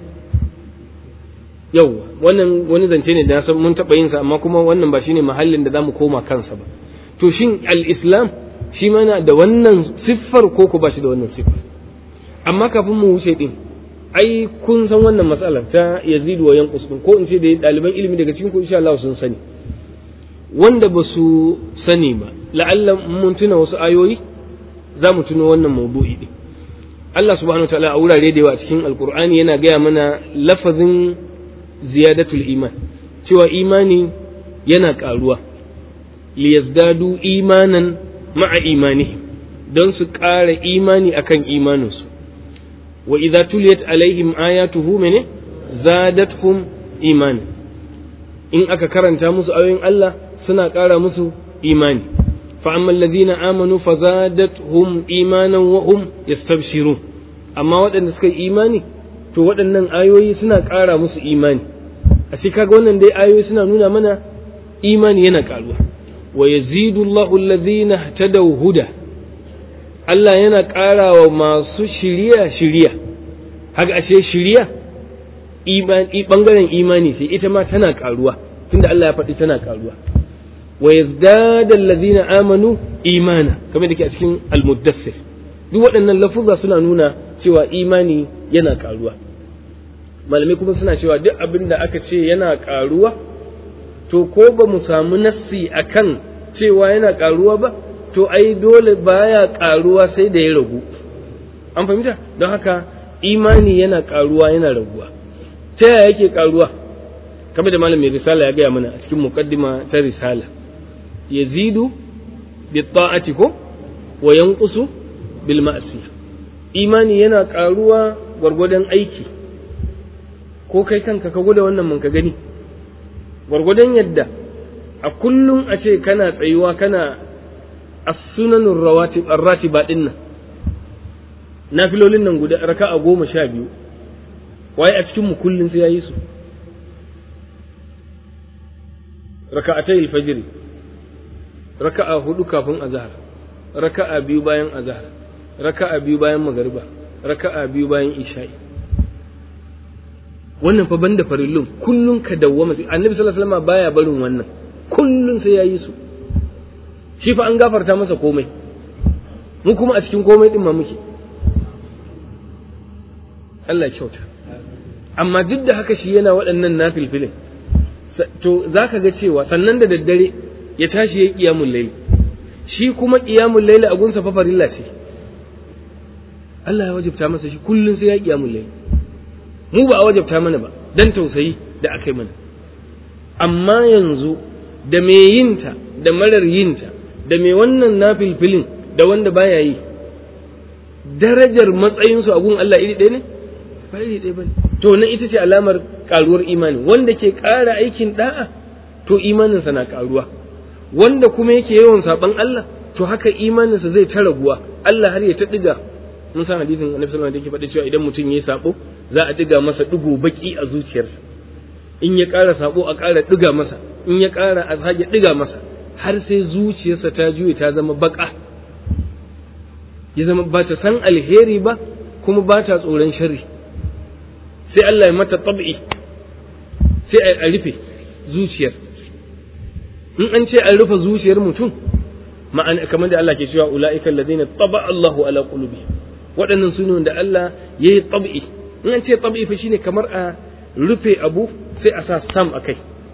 Speaker 1: yau wannan wani zance ne da na san mun taɓa yin sa amma kuma wannan ba shine mahallin da zamu koma kansa ba to shin al-islam shi mana da wannan siffar ko ko ba shi da wannan siffar amma kafin mu wuce din ai kun san wannan matsalar ta yazidu wa yanqus din ko in ce da ɗaliban ilimi daga cikin ku insha Allah sun sani wanda ba su sani ba la'alla mun tuna wasu ayoyi za mu tuno wannan maudu'i din Allah subhanahu wa ta'ala a wurare da yawa cikin alqur'ani yana gaya mana lafazin ziyadatul iman cewa imani yana karuwa liyazdadu imanan ma'a imanihim don su ƙara imani akan imaninsu wa idza tuliyat alaihim ayatuhu mene zadatkum imani in aka karanta musu ayoyin Allah suna ƙara musu imani fa amma alladhina amanu fazadathum imanan wa hum yastabshirun amma waɗanda suka yi imani to waɗannan ayoyi suna ƙara musu imani a shi kaga wannan dai ayoyi suna nuna mana imani yana ƙaruwa wa yazidu Allahu alladhina ihtadaw huda Allah yana ƙara wa masu shiriya shiriya haka ashe shiriya imani bangaren imani sai ita ma tana ƙaruwa tunda Allah ya faɗi tana ƙaruwa wa yazdada alladhina amanu imana kamar da ke a cikin al-muddassir duk waɗannan lafuzza suna nuna cewa imani yana ƙaruwa malamai kuma suna cewa duk abin da aka ce yana ƙaruwa to ko ba mu samu nassi akan cewa yana ƙaruwa ba to ai dole baya ƙaruwa sai da ya ragu an fahimta don haka imani yana ƙaruwa yana raguwa ta yaya yake ƙaruwa kamar da malam mai risala ya gaya mana a cikin muqaddima ta risala yazidu bi ta'ati ko wa yanqusu bil ma'siyah imani yana ƙaruwa gwargwadon aiki ko kai kanka ka gwada wannan mun ka gani gwargwadon yadda a kullum a ce kana tsayuwa kana as-sunanur rawatib ar-ratiba din nan nafilolin nan guda raka'a goma sha biyu waye a cikin mu kullun sai yayi su raka'atay al-fajr raka'a hudu kafin azhar raka'a biyu bayan azhar raka'a biyu bayan magariba raka'a biyu bayan isha'i wannan fa banda farillun kullun ka dawwama annabi sallallahu alaihi wasallam baya barin wannan kullun sai yayi su shi fa an gafarta masa komai mu kuma a cikin komai din ma muke Allah kyauta amma duk da haka shi yana waɗannan nafilfilin to zaka ga cewa sannan da daddare ya tashi yayi qiyamul layl shi kuma qiyamul layl a gunsa fa farilla ce Allah ya wajabta masa shi kullun sai ya qiyamul layl mu ba a wajabta mana ba dan tausayi da aka yi mana amma yanzu da me yinta da marar yinta da me wannan nafilfilin da wanda baya yi darajar matsayinsu a gun Allah iri ɗaya ne ba iri ɗaya bane to nan ita ce alamar karuwar imani wanda ke ƙara aikin da'a to imaninsa na karuwa wanda kuma yake yawan saban Allah to haka imaninsa zai ta raguwa Allah har ya ta diga mun san hadisin Annabi sallallahu alaihi wasallam da yake faɗi cewa idan mutum yayi sabo za a diga masa digo baki a zuciyarsa in ya ƙara sabo a ƙara diga masa in ya ƙara a sake diga masa har sai zuciyarsa ta juye ta zama baka ya zama ba ta san alheri ba kuma ba ta tsoron sharri sai Allah ya mata tab'i sai a rufe zuciyar in an ce an rufe zuciyar mutum ma'ana kamar da Allah ke cewa ula'ika alladhina taba Allahu ala qulubi waɗannan su da Allah ya yi tab'i in an ce tab'i fa shine kamar a rufe abu sai a sa stam a kai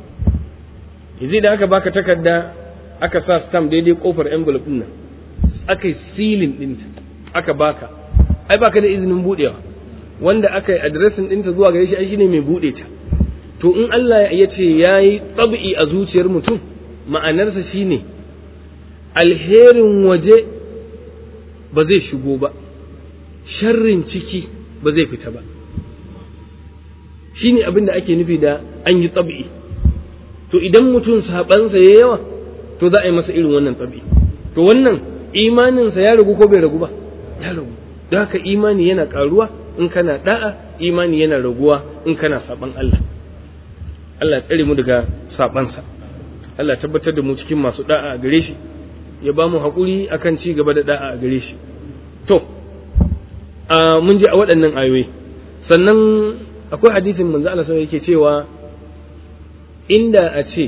Speaker 1: yanzu da aka baka takarda aka sa stam daidai kofar envelope din nan aka yi silin ɗinta aka baka ai baka da izinin buɗewa wanda aka yi adiresin ɗinta zuwa gare shi ai shine mai buɗe ta to in Allah ya ce ya yi tsabi a zuciyar mutum ma'anarsa shine alherin waje ba zai shigo ba sharrin ciki ba zai fita ba shine abin da ake nufi da an yi tsabi to idan mutum sabansa ya yawa to za a yi masa irin wannan tsabi to wannan imaninsa ya ragu ko bai ragu ba ya ragu don haka imani yana karuwa in kana da'a imani yana raguwa in kana saban Allah Allah ya tsare mu daga sabansa Allah tabbatar da mu cikin masu da'a a gare shi ya ba mu haƙuri akan ci gaba da da'a a gare shi to a mun ji a waɗannan ayoyi sannan akwai hadisin manzo Allah sai yake cewa inda a ce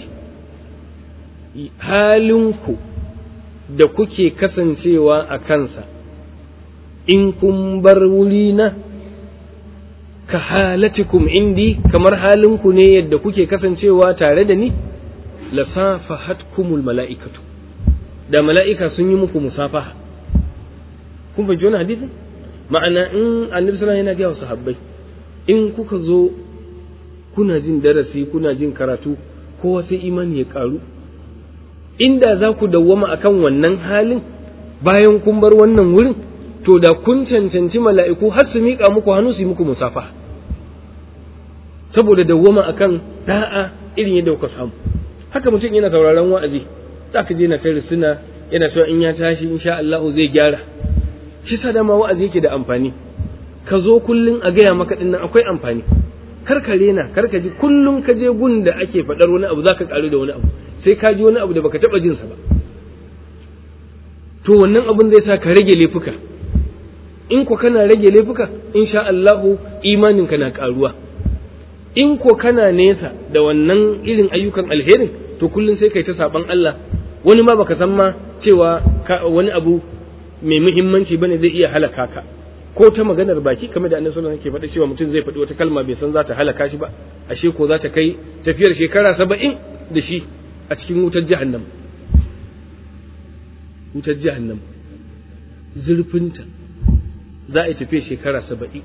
Speaker 1: halinku da kuke kasancewa a kansa in kun bar wurina ka halatikum indi kamar halinku ne yadda kuke kasancewa tare da ni lasafahatkumul mala'ikatu da mala'ika sun yi muku musafaha kun fahimci wani hadisin ma'ana in annabi sallallahu yana gaya wa sahabbai in kuka zo kuna jin darasi kuna jin karatu kowa sai imani ya karu inda za ku dawwama akan wannan halin bayan kun bar wannan wurin to da kun cancanci mala'iku har su miƙa muku hannu su yi muku musafa saboda dawwama akan da'a irin yadda kuka samu haka mutum yana sauraron wa'azi za ka je na kai suna yana cewa in ya tashi insha Allah zai gyara shi sa dama wa'azi yake da amfani ka zo kullun a gaya maka dinnan akwai amfani kar ka rena kar ka ji kullun ka je gun da ake faɗar wani abu zaka karu da wani abu sai ka ji wani abu da baka taɓa jinsa ba to wannan abun zai sa ka rage laifuka in ko kana rage laifuka insha Allahu imaninka na karuwa in ko kana nesa da wannan irin ayyukan alherin to kullum sai kai ta saban Allah wani ma baka san ma cewa wani abu mai muhimmanci bane zai iya halaka ka ko ta maganar baki kamar da annabi sallallahu alaihi wasallam ke faɗa cewa mutum zai faɗi wata kalma bai san za ta halaka shi ba ashe ko za ta kai tafiyar shekara saba'in da shi a cikin wutar jahannam wutar jahannam zurfinta za a yi tafiya shekara saba'in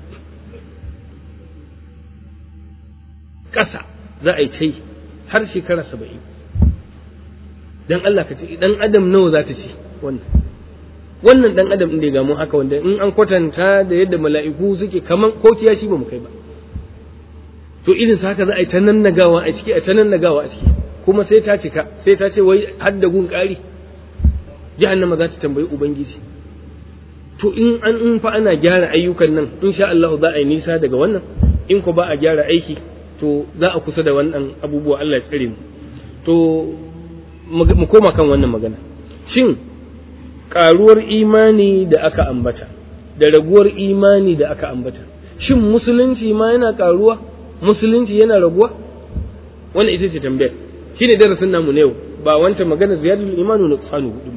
Speaker 1: ƙasa za a yi ta har shekara saba'in dan Allah ka ce dan adam nawa za ta ci wannan wannan dan adam inda ga mu haka wanda in an kwatanta da yadda mala'iku suke kaman ko kiyashi ba mu kai ba to irin sa haka za a yi ta nannagawa a ciki a ta nannagawa a ciki kuma sai ta cika sai ta ce wai hadda gun ƙari jahannama za ta tambayi ubangiji to in an in fa ana gyara ayyukan nan insha Allah za a yi nisa daga wannan in ko ba a gyara aiki to za a kusa da wannan abubuwa Allah ya tsare mu to mu koma kan wannan magana shin karuwar imani da aka ambata da raguwar imani da aka ambata shin musulunci ma yana karuwa musulunci yana raguwa wannan ita ce tambayar shine darasin namu ne yau ba wancan magana ziyadul imanu na tsanu hudu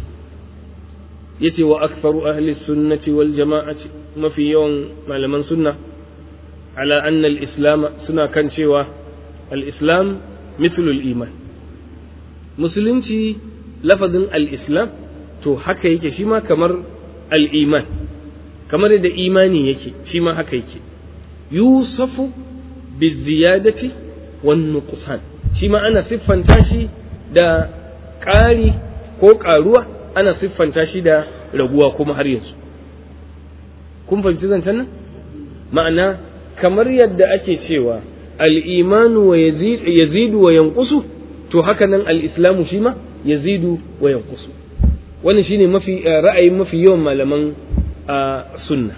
Speaker 1: yace wa aktharu ahli sunnati wal jama'ati mafi yawan malaman sunna ala anna al islam suna kan cewa al islam mithlu al iman musulunci lafazin al islam to haka yake shi ma kamar al iman kamar da imani yake shi ma haka yake yusafu biziyadati wan nuqsan shi ma ana siffanta shi da ƙari ko ƙaruwa ana siffanta shi da raguwa kuma har yanzu kun fahimci zancen nan ma'ana kamar yadda ake cewa al'imanu wa yazidu wa yankusu to haka nan al'islamu shi ma yazidu wa yankusu wannan shine mafi ra'ayin mafi yawan malaman sunna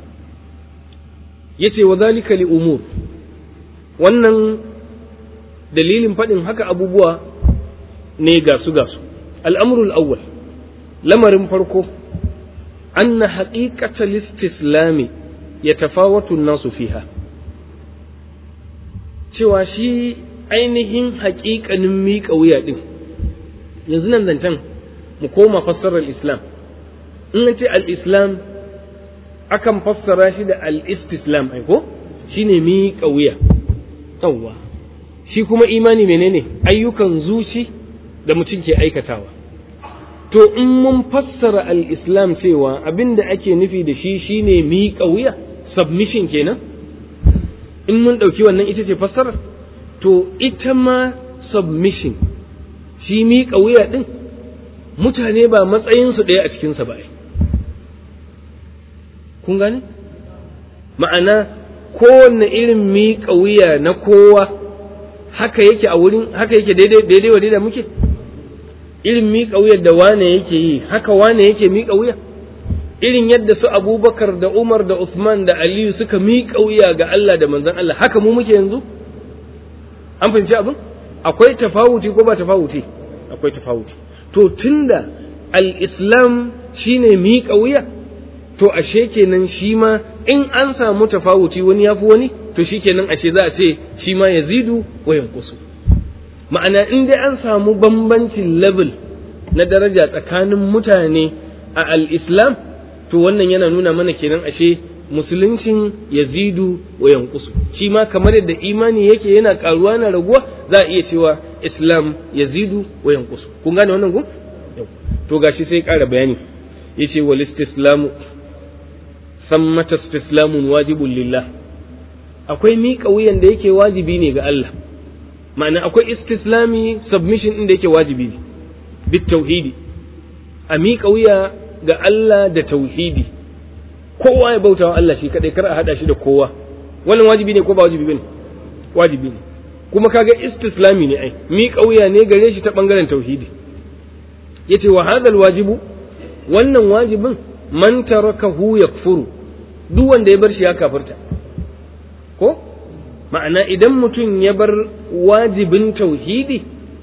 Speaker 1: yace wa zalika li umur wannan dalilin faɗin haka abubuwa ne gasu gasu al'amrul awwal lamarin farko anna haqiqatal istislami yatafawatu an-nasu fiha cewa shi ainihin haƙiƙanin miƙa wuya ɗin yanzu nan zancen mu koma fassarar islam in ce al-islam akan fassara shi da al-istislam ai ko shine miƙa wuya yawwa shi kuma imani menene ayyukan zuci da mutum ke aikatawa to in mun fassara al-islam cewa abinda ake nufi da shi shine miƙa wuya submission kenan in mun ɗauki wannan ita ce fassarar to ita ma submission shi miƙa wuya ɗin mutane ba matsayinsu ɗaya a cikinsa ba kun gane ma'ana kowanne irin miƙa wuya na kowa haka yake a wurin haka yake daidai daidai wa daidai muke irin miƙa wuyar da wane yake yi haka wane yake miƙa wuya irin yadda su abubakar da umar da usman da aliyu suka miƙa wuya ga allah da manzon allah haka mu muke yanzu an fahimci abin akwai tafawuti ko ba tafawuti akwai tafawuti to tunda al-islam shine miƙa wuya to ashe kenan shi ma in an samu tafawuti wani ya fi wani to shi kenan ashe za a ce shi ma ya zidu wa yankusu ma'ana in dai an samu bambancin level na daraja tsakanin mutane a al-islam to wannan yana nuna mana kenan ashe musuluncin ya zidu wa yankusu shi ma kamar yadda imani yake yana karuwa na raguwa za a iya cewa islam ya zidu wa yankusu kun gane wannan gun to gashi sai ƙara bayani yace wal istislamu sammata istislamun wajibun lillah akwai miƙa wuyan da yake wajibi ne ga Allah ma'ana akwai istislami submission ɗin da yake wajibi ne bit tauhidi a miƙa wuya ga Allah da tauhidi kowa ya bautawa Allah shi kadai kar a hada shi da kowa wannan wajibi ne ko ba wajibi bane wajibi ne kuma kaga istislami ne ai miƙa wuya ne gare shi ta bangaren tauhidi yace wa hadal wajibu wannan wajibin man tarakahu yakfuru duk wanda ya bar shi ya kafirta ko ma'ana idan mutum ya bar wajibin tauhidi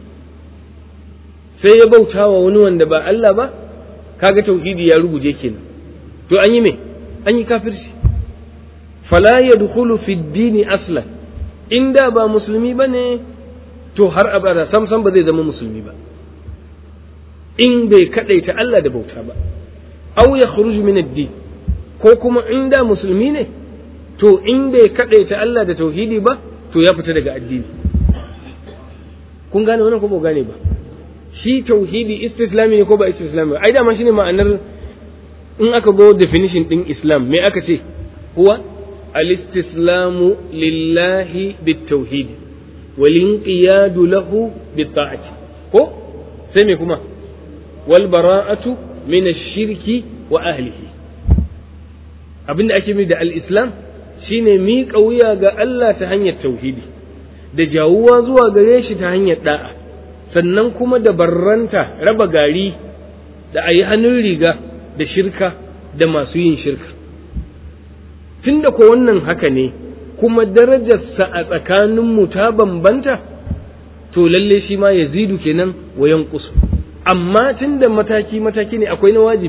Speaker 1: sai ya bauta wa wani wanda ba Allah ba kaga tauhidi ya ruguje kenan to an yi me an yi kafirci fala yadkhulu fi dini aslan inda ba musulmi bane to har abada sam sam ba zai zama musulmi ba in bai kadaita Allah da bauta ba aw yakhruju min ad-din ko kuma in da musulmi ne to in bai kaɗaita Allah da tauhidi ba to ya fita daga addini kun gane wannan ko ba gane ba shi tauhidi istislami ne ko ba istislami ai dama shine ma'anar in aka go definition din islam me aka ce huwa al-istislamu lillahi bit-tauhid wal inqiyadu lahu bit-ta'ati ko sai me kuma wal bara'atu min ash-shirki wa ahlihi abinda ake mai da al-islam shine miƙa wuya ga Allah ta hanyar tauhidi da jawuwa zuwa gare shi ta hanyar da'a sannan kuma da barranta raba gari da a yi hannun riga da shirka da masu yin shirka tunda ko wannan haka ne kuma darajarsa a tsakaninmu ta bambanta to lalle shi ma ya zidu kenan wa yankusu amma tunda mataki mataki ne akwai na wajibi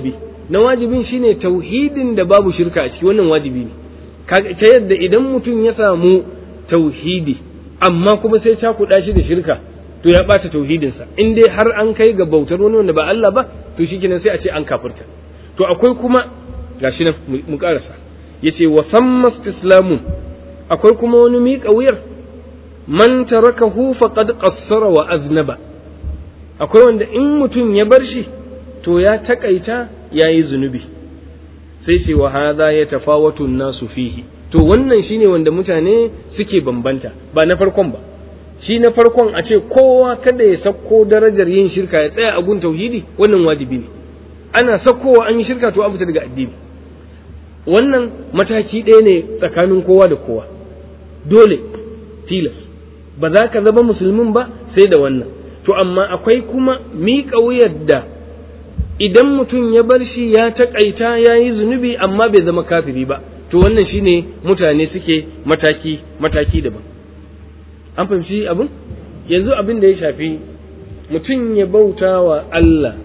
Speaker 1: na wajibin shine tauhidin da babu shirka a ciki wannan wajibi ne ta yadda idan mutum ya samu tauhidi amma kuma sai cakuɗa shi da shirka to ya ɓata tauhidinsa in dai har an kai ga bautar wani wanda ba Allah ba to shi kenan sai a ce an kafirta to akwai kuma gashi nan mu karasa yace wa samma istislamun akwai kuma wani miƙa wuyar man tarakahu faqad qassara wa aznaba akwai wanda in mutum ya bar shi to ya takaita yayi zunubi sai ce wa hadha yatafawatu nasu fihi to wannan shine wanda mutane suke bambanta ba na farkon ba shi na farkon a ce kowa kada ya sako darajar yin shirka ya tsaya a gun tauhidi wannan wajibi ne ana sakowa an yi shirka to an fita daga addini wannan mataki ɗaya ne tsakanin kowa da kowa dole tilas ba za ka zama musulmin ba sai da wannan to amma akwai kuma miƙa wuyar da idan mutum ya bar shi ya taƙaita ya yi zunubi amma bai zama kafiri ba to wannan shine mutane suke mataki mataki daban an fahimci abin yanzu abin da ya shafi mutum ya bauta wa Allah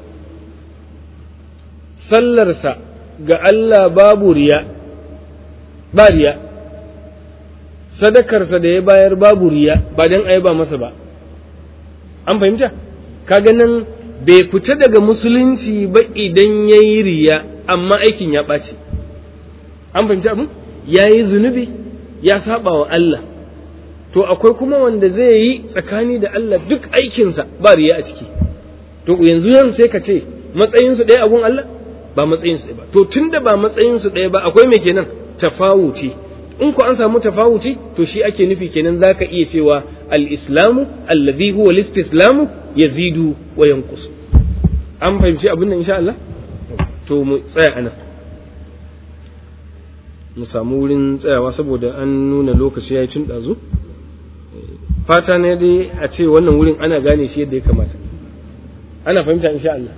Speaker 1: sallarsa ga Allah babu riya ba riya sadakarsa da ya bayar babu riya ba don a ba masa ba an fahimta kaga nan bai fita daga musulunci ba idan ya yi riya amma aikin ya ɓaci an fahimta abin ya yi zunubi ya saba wa Allah to akwai kuma wanda zai yi tsakani da Allah duk aikinsa ba riya a ciki to yanzu yan sai ka ce matsayinsu ɗaya abun Allah ba matsayinsu ɗaya ba to tunda ba matsayinsu ɗaya ba akwai mai kenan tafawuci in ku an samu tafawuci to shi ake nufi kenan zaka iya cewa al-islamu alladhi huwa al-istislamu yazidu wa yanqus an fahimci abin nan insha Allah to mu tsaya anan mu samu wurin tsayawa saboda an nuna lokaci yayi tun dazu fata ne dai a ce wannan wurin ana gane shi yadda ya kamata ana fahimta insha Allah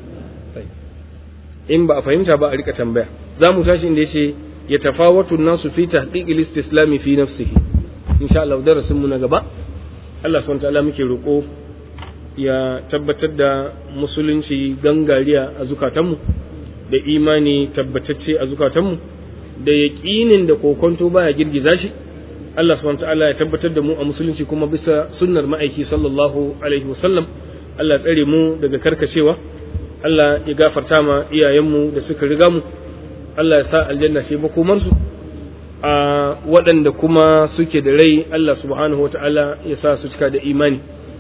Speaker 1: in ba a fahimta ba a rika tambaya za mu tashi inda yace ya tafawatu nasu fi tahqiqil istislami fi nafsihi insha Allah darasin mu na gaba Allah subhanahu ta'ala muke roko ya tabbatar da musulunci gangariya a zukatanmu da imani tabbatacce a zukatanmu da yaƙinin da kokonto baya girgiza shi Allah subhanahu ta'ala ya tabbatar da mu a musulunci kuma bisa sunnar ma'aiki sallallahu alaihi wasallam Allah tsare mu daga karkacewa Allah ya gafarta ma iyayenmu da suka riga mu Allah ya sa aljanna ce makomarsu a waɗanda kuma suke da rai Allah subhanahu wata'ala ya sa su cika da imani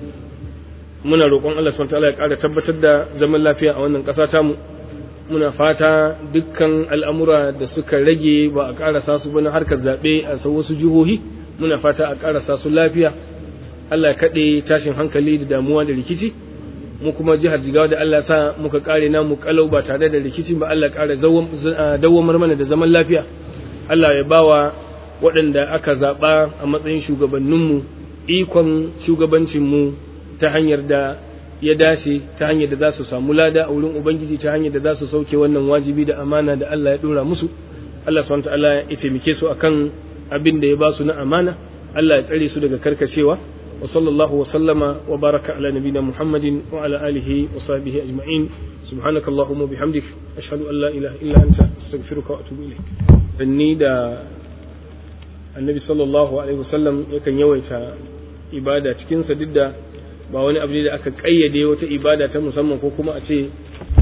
Speaker 1: muna roƙon Allah subhanahu wata'ala ya ƙara tabbatar da zaman lafiya a wannan ƙasa tamu muna fata dukkan al'amura da suka rage ba a ƙarasa su ba na harkar zaɓe a wasu jihohi muna fata a ƙarasa su lafiya Allah ya kaɗe tashin hankali da damuwa da rikici mu kuma jihar jigawa da Allah sa muka kare namu kalau ba tare da rikici ba Allah kare dawwamar mana da zaman lafiya Allah ya bawa waɗanda aka zaɓa a matsayin shugabanninmu ikon shugabancinmu ta hanyar da ya dace ta hanyar da za su samu lada a wurin ubangiji ta hanyar da za su sauke wannan wajibi da amana da Allah ya ɗora musu Allah subhanahu ta'ala ya taimake su akan abin da ya ba su na amana Allah ya tsare su daga karkacewa وصلى الله وسلم وبارك على نبينا محمد وعلى آله وصحبه أجمعين سبحانك اللهم وبحمدك أشهد أن لا إله إلا أنت أستغفرك وأتوب إليك فني دا النبي صلى الله عليه وسلم يكن يويتا ibada cikinsa duk da ba wani abu da aka ƙayyade wata ibada ta musamman ko kuma a ce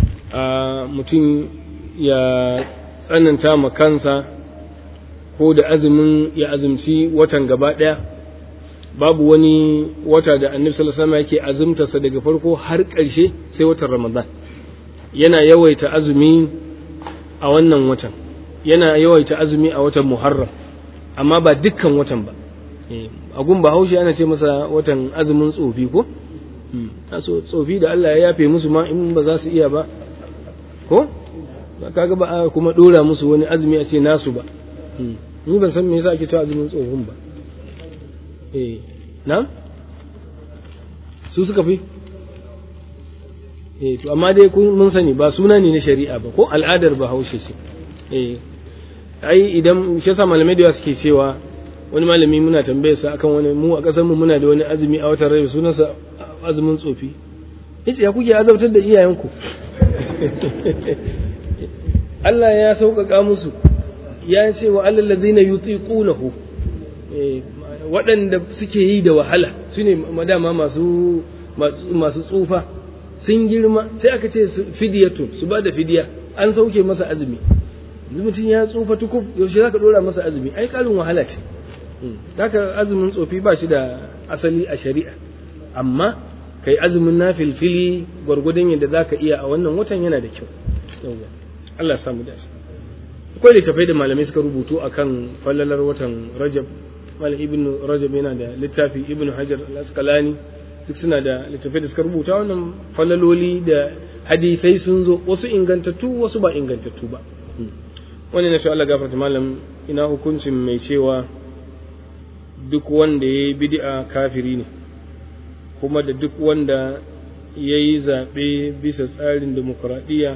Speaker 1: mutum ya tsananta ma kansa ko da azumin ya azumci watan gaba ɗaya babu wani wata da annabi sallallahu alaihi yake azumtarsa daga farko har ƙarshe sai watan ramadan yana yawaita azumi a wannan watan yana yawaita azumi a watan muharram amma ba dukkan watan ba a gun bahaushe ana ce masa watan azumin tsofi ko so tsofi da Allah ya yafe musu ma in ba za su iya ba ko kaga ba a kuma dora musu wani azumi a ce nasu ba ni ban san me yasa ake cewa azumin tsofin ba eh na su suka fi eh to amma dai kun mun sani ba suna ne na shari'a ba ko al'adar bahaushe ce eh ai idan shi yasa malamai da suke cewa wani malami muna tambayar sa akan wani mu a kasar mu muna da wani azumi a watan rai sunansa azumin tsofi yace ya kuke azabtar da iyayenku Allah ya sauƙaƙa musu ya ce wa Allah ladina yutiqunahu waɗanda suke yi da wahala su ne madama masu masu tsufa sun girma sai aka ce fidiyatun su ba da fidiya an sauke masa azumi mutum ya tsufa tukuf yaushe za ka ɗora masa azumi ai ƙarin wahala ce haka azumin tsofi ba shi da asali a shari'a amma kai azumin na filfili gwargwadon yadda za ka iya a wannan watan yana da kyau Allah ya samu dace akwai littafai da malamai suka rubutu akan fallalar watan rajab malam ibn rajab yana da littafi ibn hajar al-asqalani duk suna da littafai da suka rubuta wannan falaloli da hadisai sun zo wasu ingantattu wasu ba ingantattu ba wani na shi Allah gafarta malam ina hukuncin mai cewa duk wanda ya yi bid'a kafiri ne kuma da duk wanda ya yi zaɓe bisa tsarin demokuraɗiyya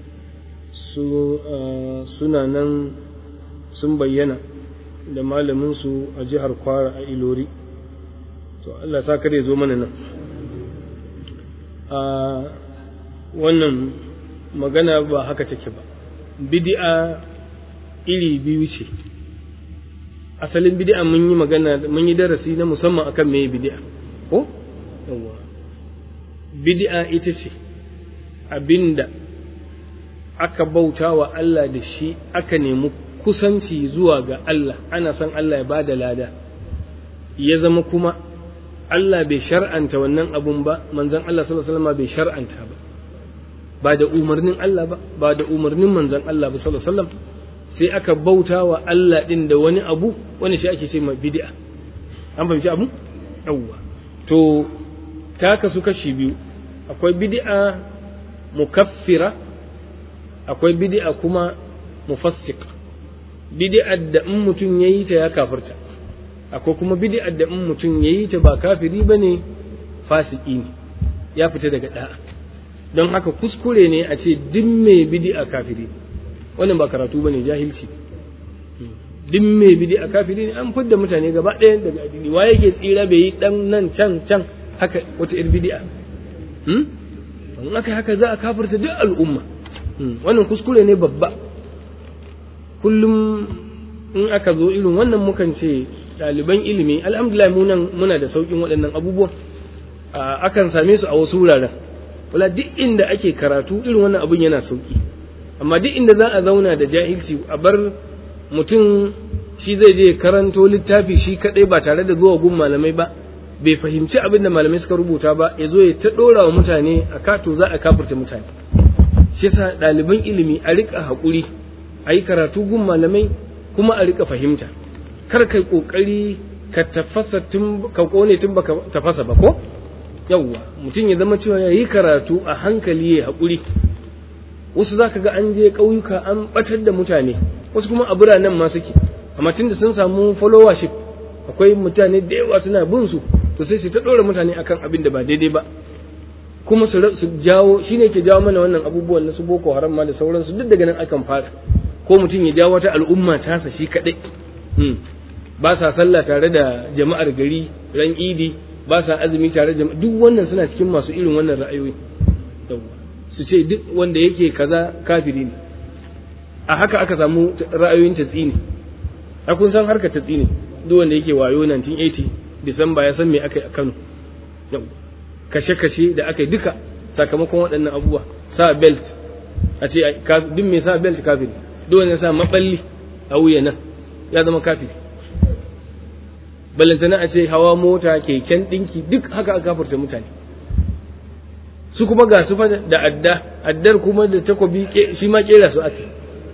Speaker 1: suna nan sun bayyana da malaminsu a jihar kwara a ilori to Allah sa kare zo mana nan a wannan magana ba haka take ba bid'a iri biyu ce asalin bid'a mun yi magana mun yi darasi na musamman akan me bid'a ko yawa bid'a ita ce abinda aka bauta wa Allah da shi aka nemi kusanci zuwa ga Allah ana son Allah ya bada lada ya zama kuma Allah bai shar'anta wannan abun ba manzon Allah sallallahu alaihi wasallam bai shar'anta ba ba da umarnin Allah ba ba da umarnin manzon Allah ba sallallahu alaihi wasallam sai aka bauta wa Allah din da wani abu wani shi ake ce ma bid'a an fahimci abu yawwa to ta kasu kashi biyu akwai bid'a mukaffira akwai bid'a kuma mufassiq bid'a da in mutum yayi ta ya kafirta akwai kuma bid'a da in mutum yayi ta ba kafiri bane fasiki ne ya fita daga da'a don haka kuskure ne a ce duk mai bid'a kafiri wannan ba karatu bane jahilci duk mai bid'a kafiri ne an fidda mutane gaba ɗaya daga addini wa yake tsira bai yi dan nan can can haka wata ir bid'a hmm in aka haka za a kafirta duk al'umma wannan kuskure ne babba kullum in aka zo irin wannan mukan ce ɗaliban ilimi alhamdulillah mu nan muna da sauƙin waɗannan abubuwan akan same su a wasu wuraren wala duk inda ake karatu irin wannan abun yana sauƙi amma duk inda za a zauna da jahilci a bar mutum shi zai je karanto littafi shi kaɗai ba tare da zuwa gun malamai ba bai fahimci abin da malamai suka rubuta ba ya zo ya ta ɗora wa mutane a kato za a kafurta mutane shi yasa ɗaliban ilimi a riƙa haƙuri a yi karatu gun malamai kuma a riƙa fahimta kar kai ƙoƙari ka tafasa tun ka ƙone tun baka tafasa ba ko yawwa mutum ya zama cewa ya yi karatu a hankali ya haƙuri wasu za ka ga an je ƙauyuka an ɓatar da mutane wasu kuma a biranen ma suke amma tunda sun samu followership akwai mutane da yawa suna bin su to sai su ta ɗora mutane akan abin da ba daidai ba kuma su jawo shine ke jawo mana wannan abubuwan na su boko haram ma da sauransu duk daga nan akan fara ko mutum ya jawo wata al'umma tasa shi kaɗai ba sa sallah tare da jama'ar gari ran idi ba sa azumi tare da duk wannan suna cikin masu irin wannan ra'ayoyi su ce duk wanda yake kaza kafiri ne a haka aka samu ra'ayoyin tatsini a kun san harkar tatsini duk wanda yake wayo 1980 disamba ya san me aka yi a kano kashe-kashe da aka yi duka sakamakon waɗannan abubuwa sa belt a ce duk mai sa belt kafiri duk wanda sa maballi a wuya nan ya zama kafiri balantana a ce hawa mota keken ɗinki duk haka aka kafarta mutane su kuma ga su da adda addar kuma da takobi shi ma kera su ake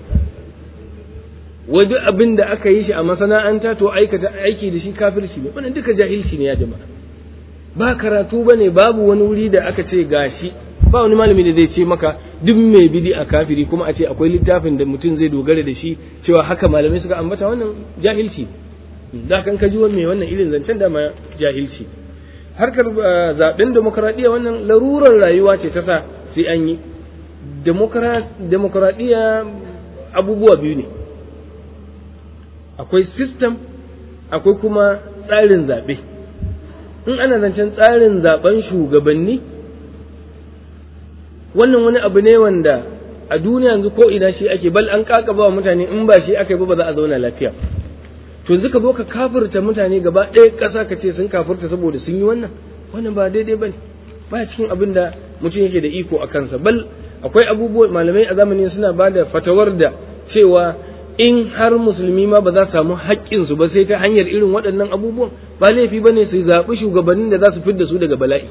Speaker 1: wai duk abin da aka yi shi a masana'anta to aikata aiki da shi kafirci ne wannan duka jahilci ne ya jama'a ba karatu bane babu wani wuri da aka ce gashi ba wani malami da zai ce maka duk mai bidi a kafiri kuma a ce akwai littafin da mutum zai dogara da shi cewa haka malamai suka ambata wannan jahilci da kan ka ji mai wannan irin zancen da ma jahilci harkar zaben demokradiyya wannan larurar rayuwa ce ta sa sai an yi demokradiyya abubuwa biyu ne akwai system akwai kuma tsarin zaɓe in ana zancen tsarin zaben shugabanni wannan wani abu ne wanda a duniya yanzu ko ina shi ake bal an kakaba wa mutane in ba shi aka yi ba ba za a zauna lafiya to yanzu ka zo ka kafirta mutane gaba ɗaya ƙasa ka ce sun kafirta saboda sun yi wannan wannan ba daidai ba ne ba cikin abin da mutum yake da iko a kansa bal akwai abubuwa malamai a zamanin suna ba da fatawar da cewa in har musulmi ma ba za su samu haƙƙinsu ba sai ta hanyar irin waɗannan abubuwan ba laifi ba ne su zaɓi shugabannin da za su fidda su daga bala'i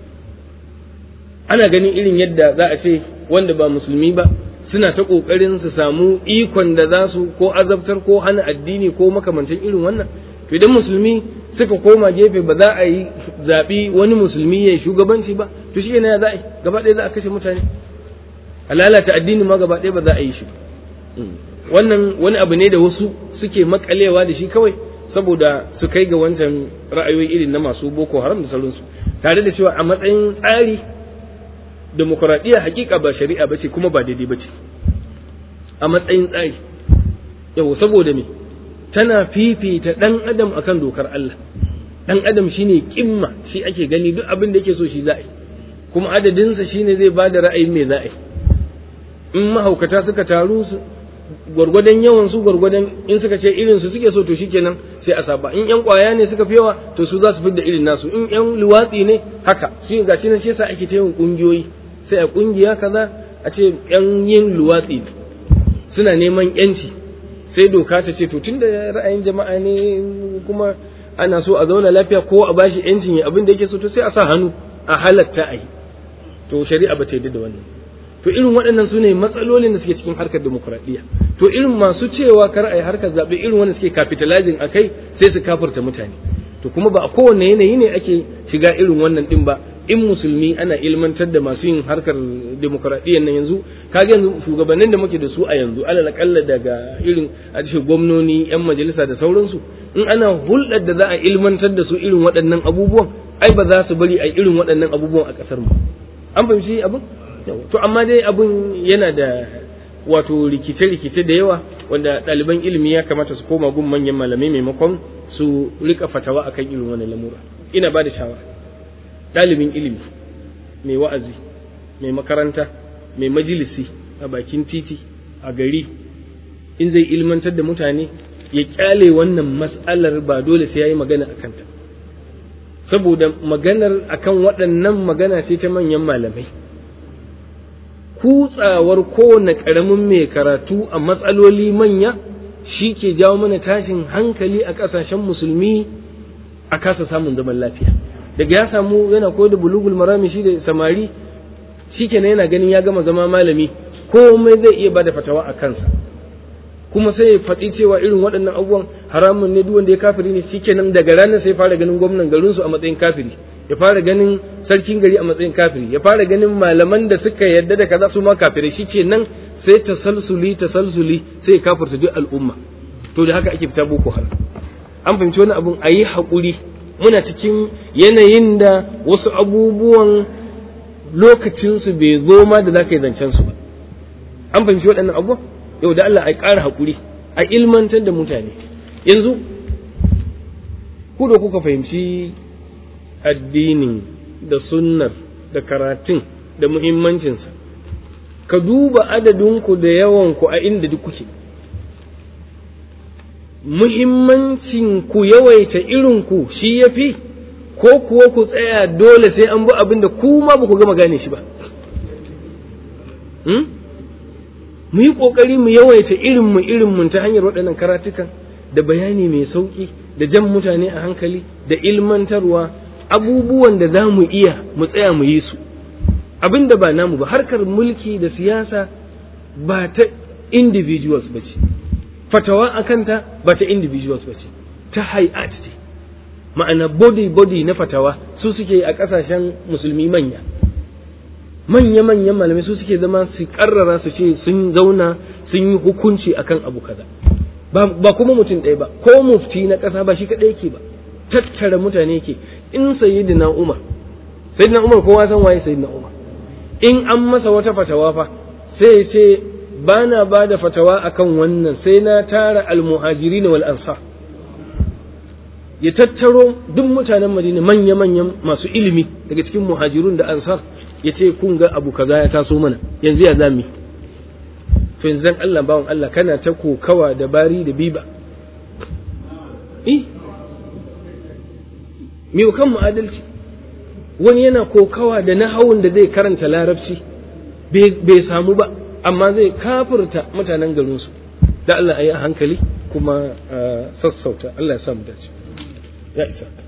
Speaker 1: ana ganin irin yadda za a ce wanda ba musulmi ba suna ta ƙoƙarin su samu ikon da za su ko azabtar ko hana addini ko makamantan irin wannan to idan musulmi suka koma gefe ba za a yi zaɓi wani musulmi ya yi shugabanci ba to shi ne za a yi gaba ɗaya za a kashe mutane a lalata addini ma gaba ɗaya ba za a yi shi wannan wani abu ne da wasu suke makalewa da shi kawai saboda su kai ga wancan ra'ayoyi irin na masu boko haram da sauransu tare da cewa a matsayin tsari demokuraɗiyya hakika ba shari'a ba ce kuma ba daidai ba ce a matsayin tsari yau saboda me tana fifita ɗan adam akan dokar Allah ɗan adam shine kimma shi ake gani duk abin da yake so shi za'a yi kuma adadinsa shine zai ba da ra'ayin me za'a yi in mahaukata suka taru gwargwadon yawan su gwargwadon in suka ce irin su suke so to shikenan sai a saba in yan kwaya ne suka fi yawa to su za su fidda irin nasu in yan luwatsi ne haka shi ga shi nan shi yasa ake ta yawan kungiyoyi sai a kungiya kaza a ce yan yin luwatsi suna neman yanci sai doka ta ce to tunda ra'ayin jama'a ne kuma ana so a zauna lafiya ko a bashi yancin ya abin da yake so to sai a sa hannu a halatta a yi to shari'a ba ta yarda da wannan to irin waɗannan su ne matsalolin da suke cikin harkar demokuraɗiyya to irin masu cewa kar a yi harkar zaɓe irin wanda suke capitalizing a kai sai su kafirta mutane to kuma ba a kowane yanayi ne ake shiga irin wannan ɗin ba in musulmi ana ilmantar da masu yin harkar demokuraɗiyyar nan yanzu kaga yanzu shugabannin da muke da su a yanzu alal akalla daga irin a ce gwamnoni yan majalisa da sauransu in ana hulɗar da za a ilmantar da su irin waɗannan abubuwan ai ba za su bari a irin waɗannan abubuwan a ƙasar mu an fahimci abin to amma dai abun yana da wato rikice-rikice da yawa wanda ɗaliban ilimi ya kamata su koma gun manyan malamai maimakon su rika fatawa akan irin wani lamura ina ba da shawara ɗalibin ilimi mai wa'azi mai makaranta mai majalisi a bakin titi a gari in zai ilmantar da mutane ya kyale wannan mas'alar ba dole sai ya yi magana a kanta saboda maganar akan waɗannan magana ce ta manyan malamai kutsawar kowane ƙaramin mai karatu a matsaloli manya shi ke jawo mana tashin hankali a ƙasashen musulmi a kasa samun zaman lafiya daga ya samu yana ko da bulugul marami shi da samari shi kenan yana ganin ya gama zama malami komai zai iya bada fatawa a kansa kuma sai ya faɗi cewa irin waɗannan abubuwan haramun ne duk wanda ya kafiri ne shi kenan daga ranar sai fara ganin gwamnan garinsu a matsayin kafiri ya fara ganin sarkin gari a matsayin kafiri ya fara ganin malaman da suka yadda da kaza su ma kafirai shi ke nan sai tasalsuli tasalsuli sai kafirta duk al'umma to da haka ake fita boko haram an fahimci wani abun a yi haƙuri muna cikin yanayin da wasu abubuwan lokacinsu bai zo ma da za ka yi zancen su ba an fahimci waɗannan abubuwan yau da Allah a ƙara haƙuri a ilmantar da mutane yanzu ku da kuka fahimci addinin da sunnar da karatun da muhimmancinsa ka duba adadinku da yawanku a inda duk kuke muhimmancin ku yawaita irinku shi ya fi ko kuwa ku tsaya dole sai an bi abin da ku ma ba ku gama gane shi ba mu yi ƙoƙari mu yawaita irinmu irinmu ta hanyar waɗannan karatukan da bayani mai sauƙi da jan mutane a hankali da ilmantarwa abubuwan da za mu iya mu tsaya mu yi su abin da ba namu ba harkar mulki da siyasa ba ta individuals ba ce fatawa a kanta ba ta individuals ba ce ta hay'at ce ma'ana body body na fatawa su suke a ƙasashen musulmi manya manya manyan malamai su suke zama su karrara su ce sun zauna sun yi hukunci akan abu kaza ba kuma mutum ɗaya ba ko mufti na ƙasa ba shi kaɗai yake ba tattara mutane ke in sayyidina umar sayyidina umar kowa san waye sayyidina umar in an masa wata fatawa fa sai ce ba na ba da fatawa akan wannan sai na tara almuhajiri wal ansar ya tattaro duk mutanen madina manya-manyan masu ilimi daga cikin muhajirun da ansar ya ce kun ga abu kaza ya taso mana yanzu ya zami to yanzu Allah bawan Allah kana ta kokawa da bari da biba eh me kan mu adalci wani yana kokawa da nahawun da zai karanta larabci bai samu ba amma zai kafirta mutanen garinsu da Allah a yi a hankali kuma sassauta Allah ya samu dace ya isa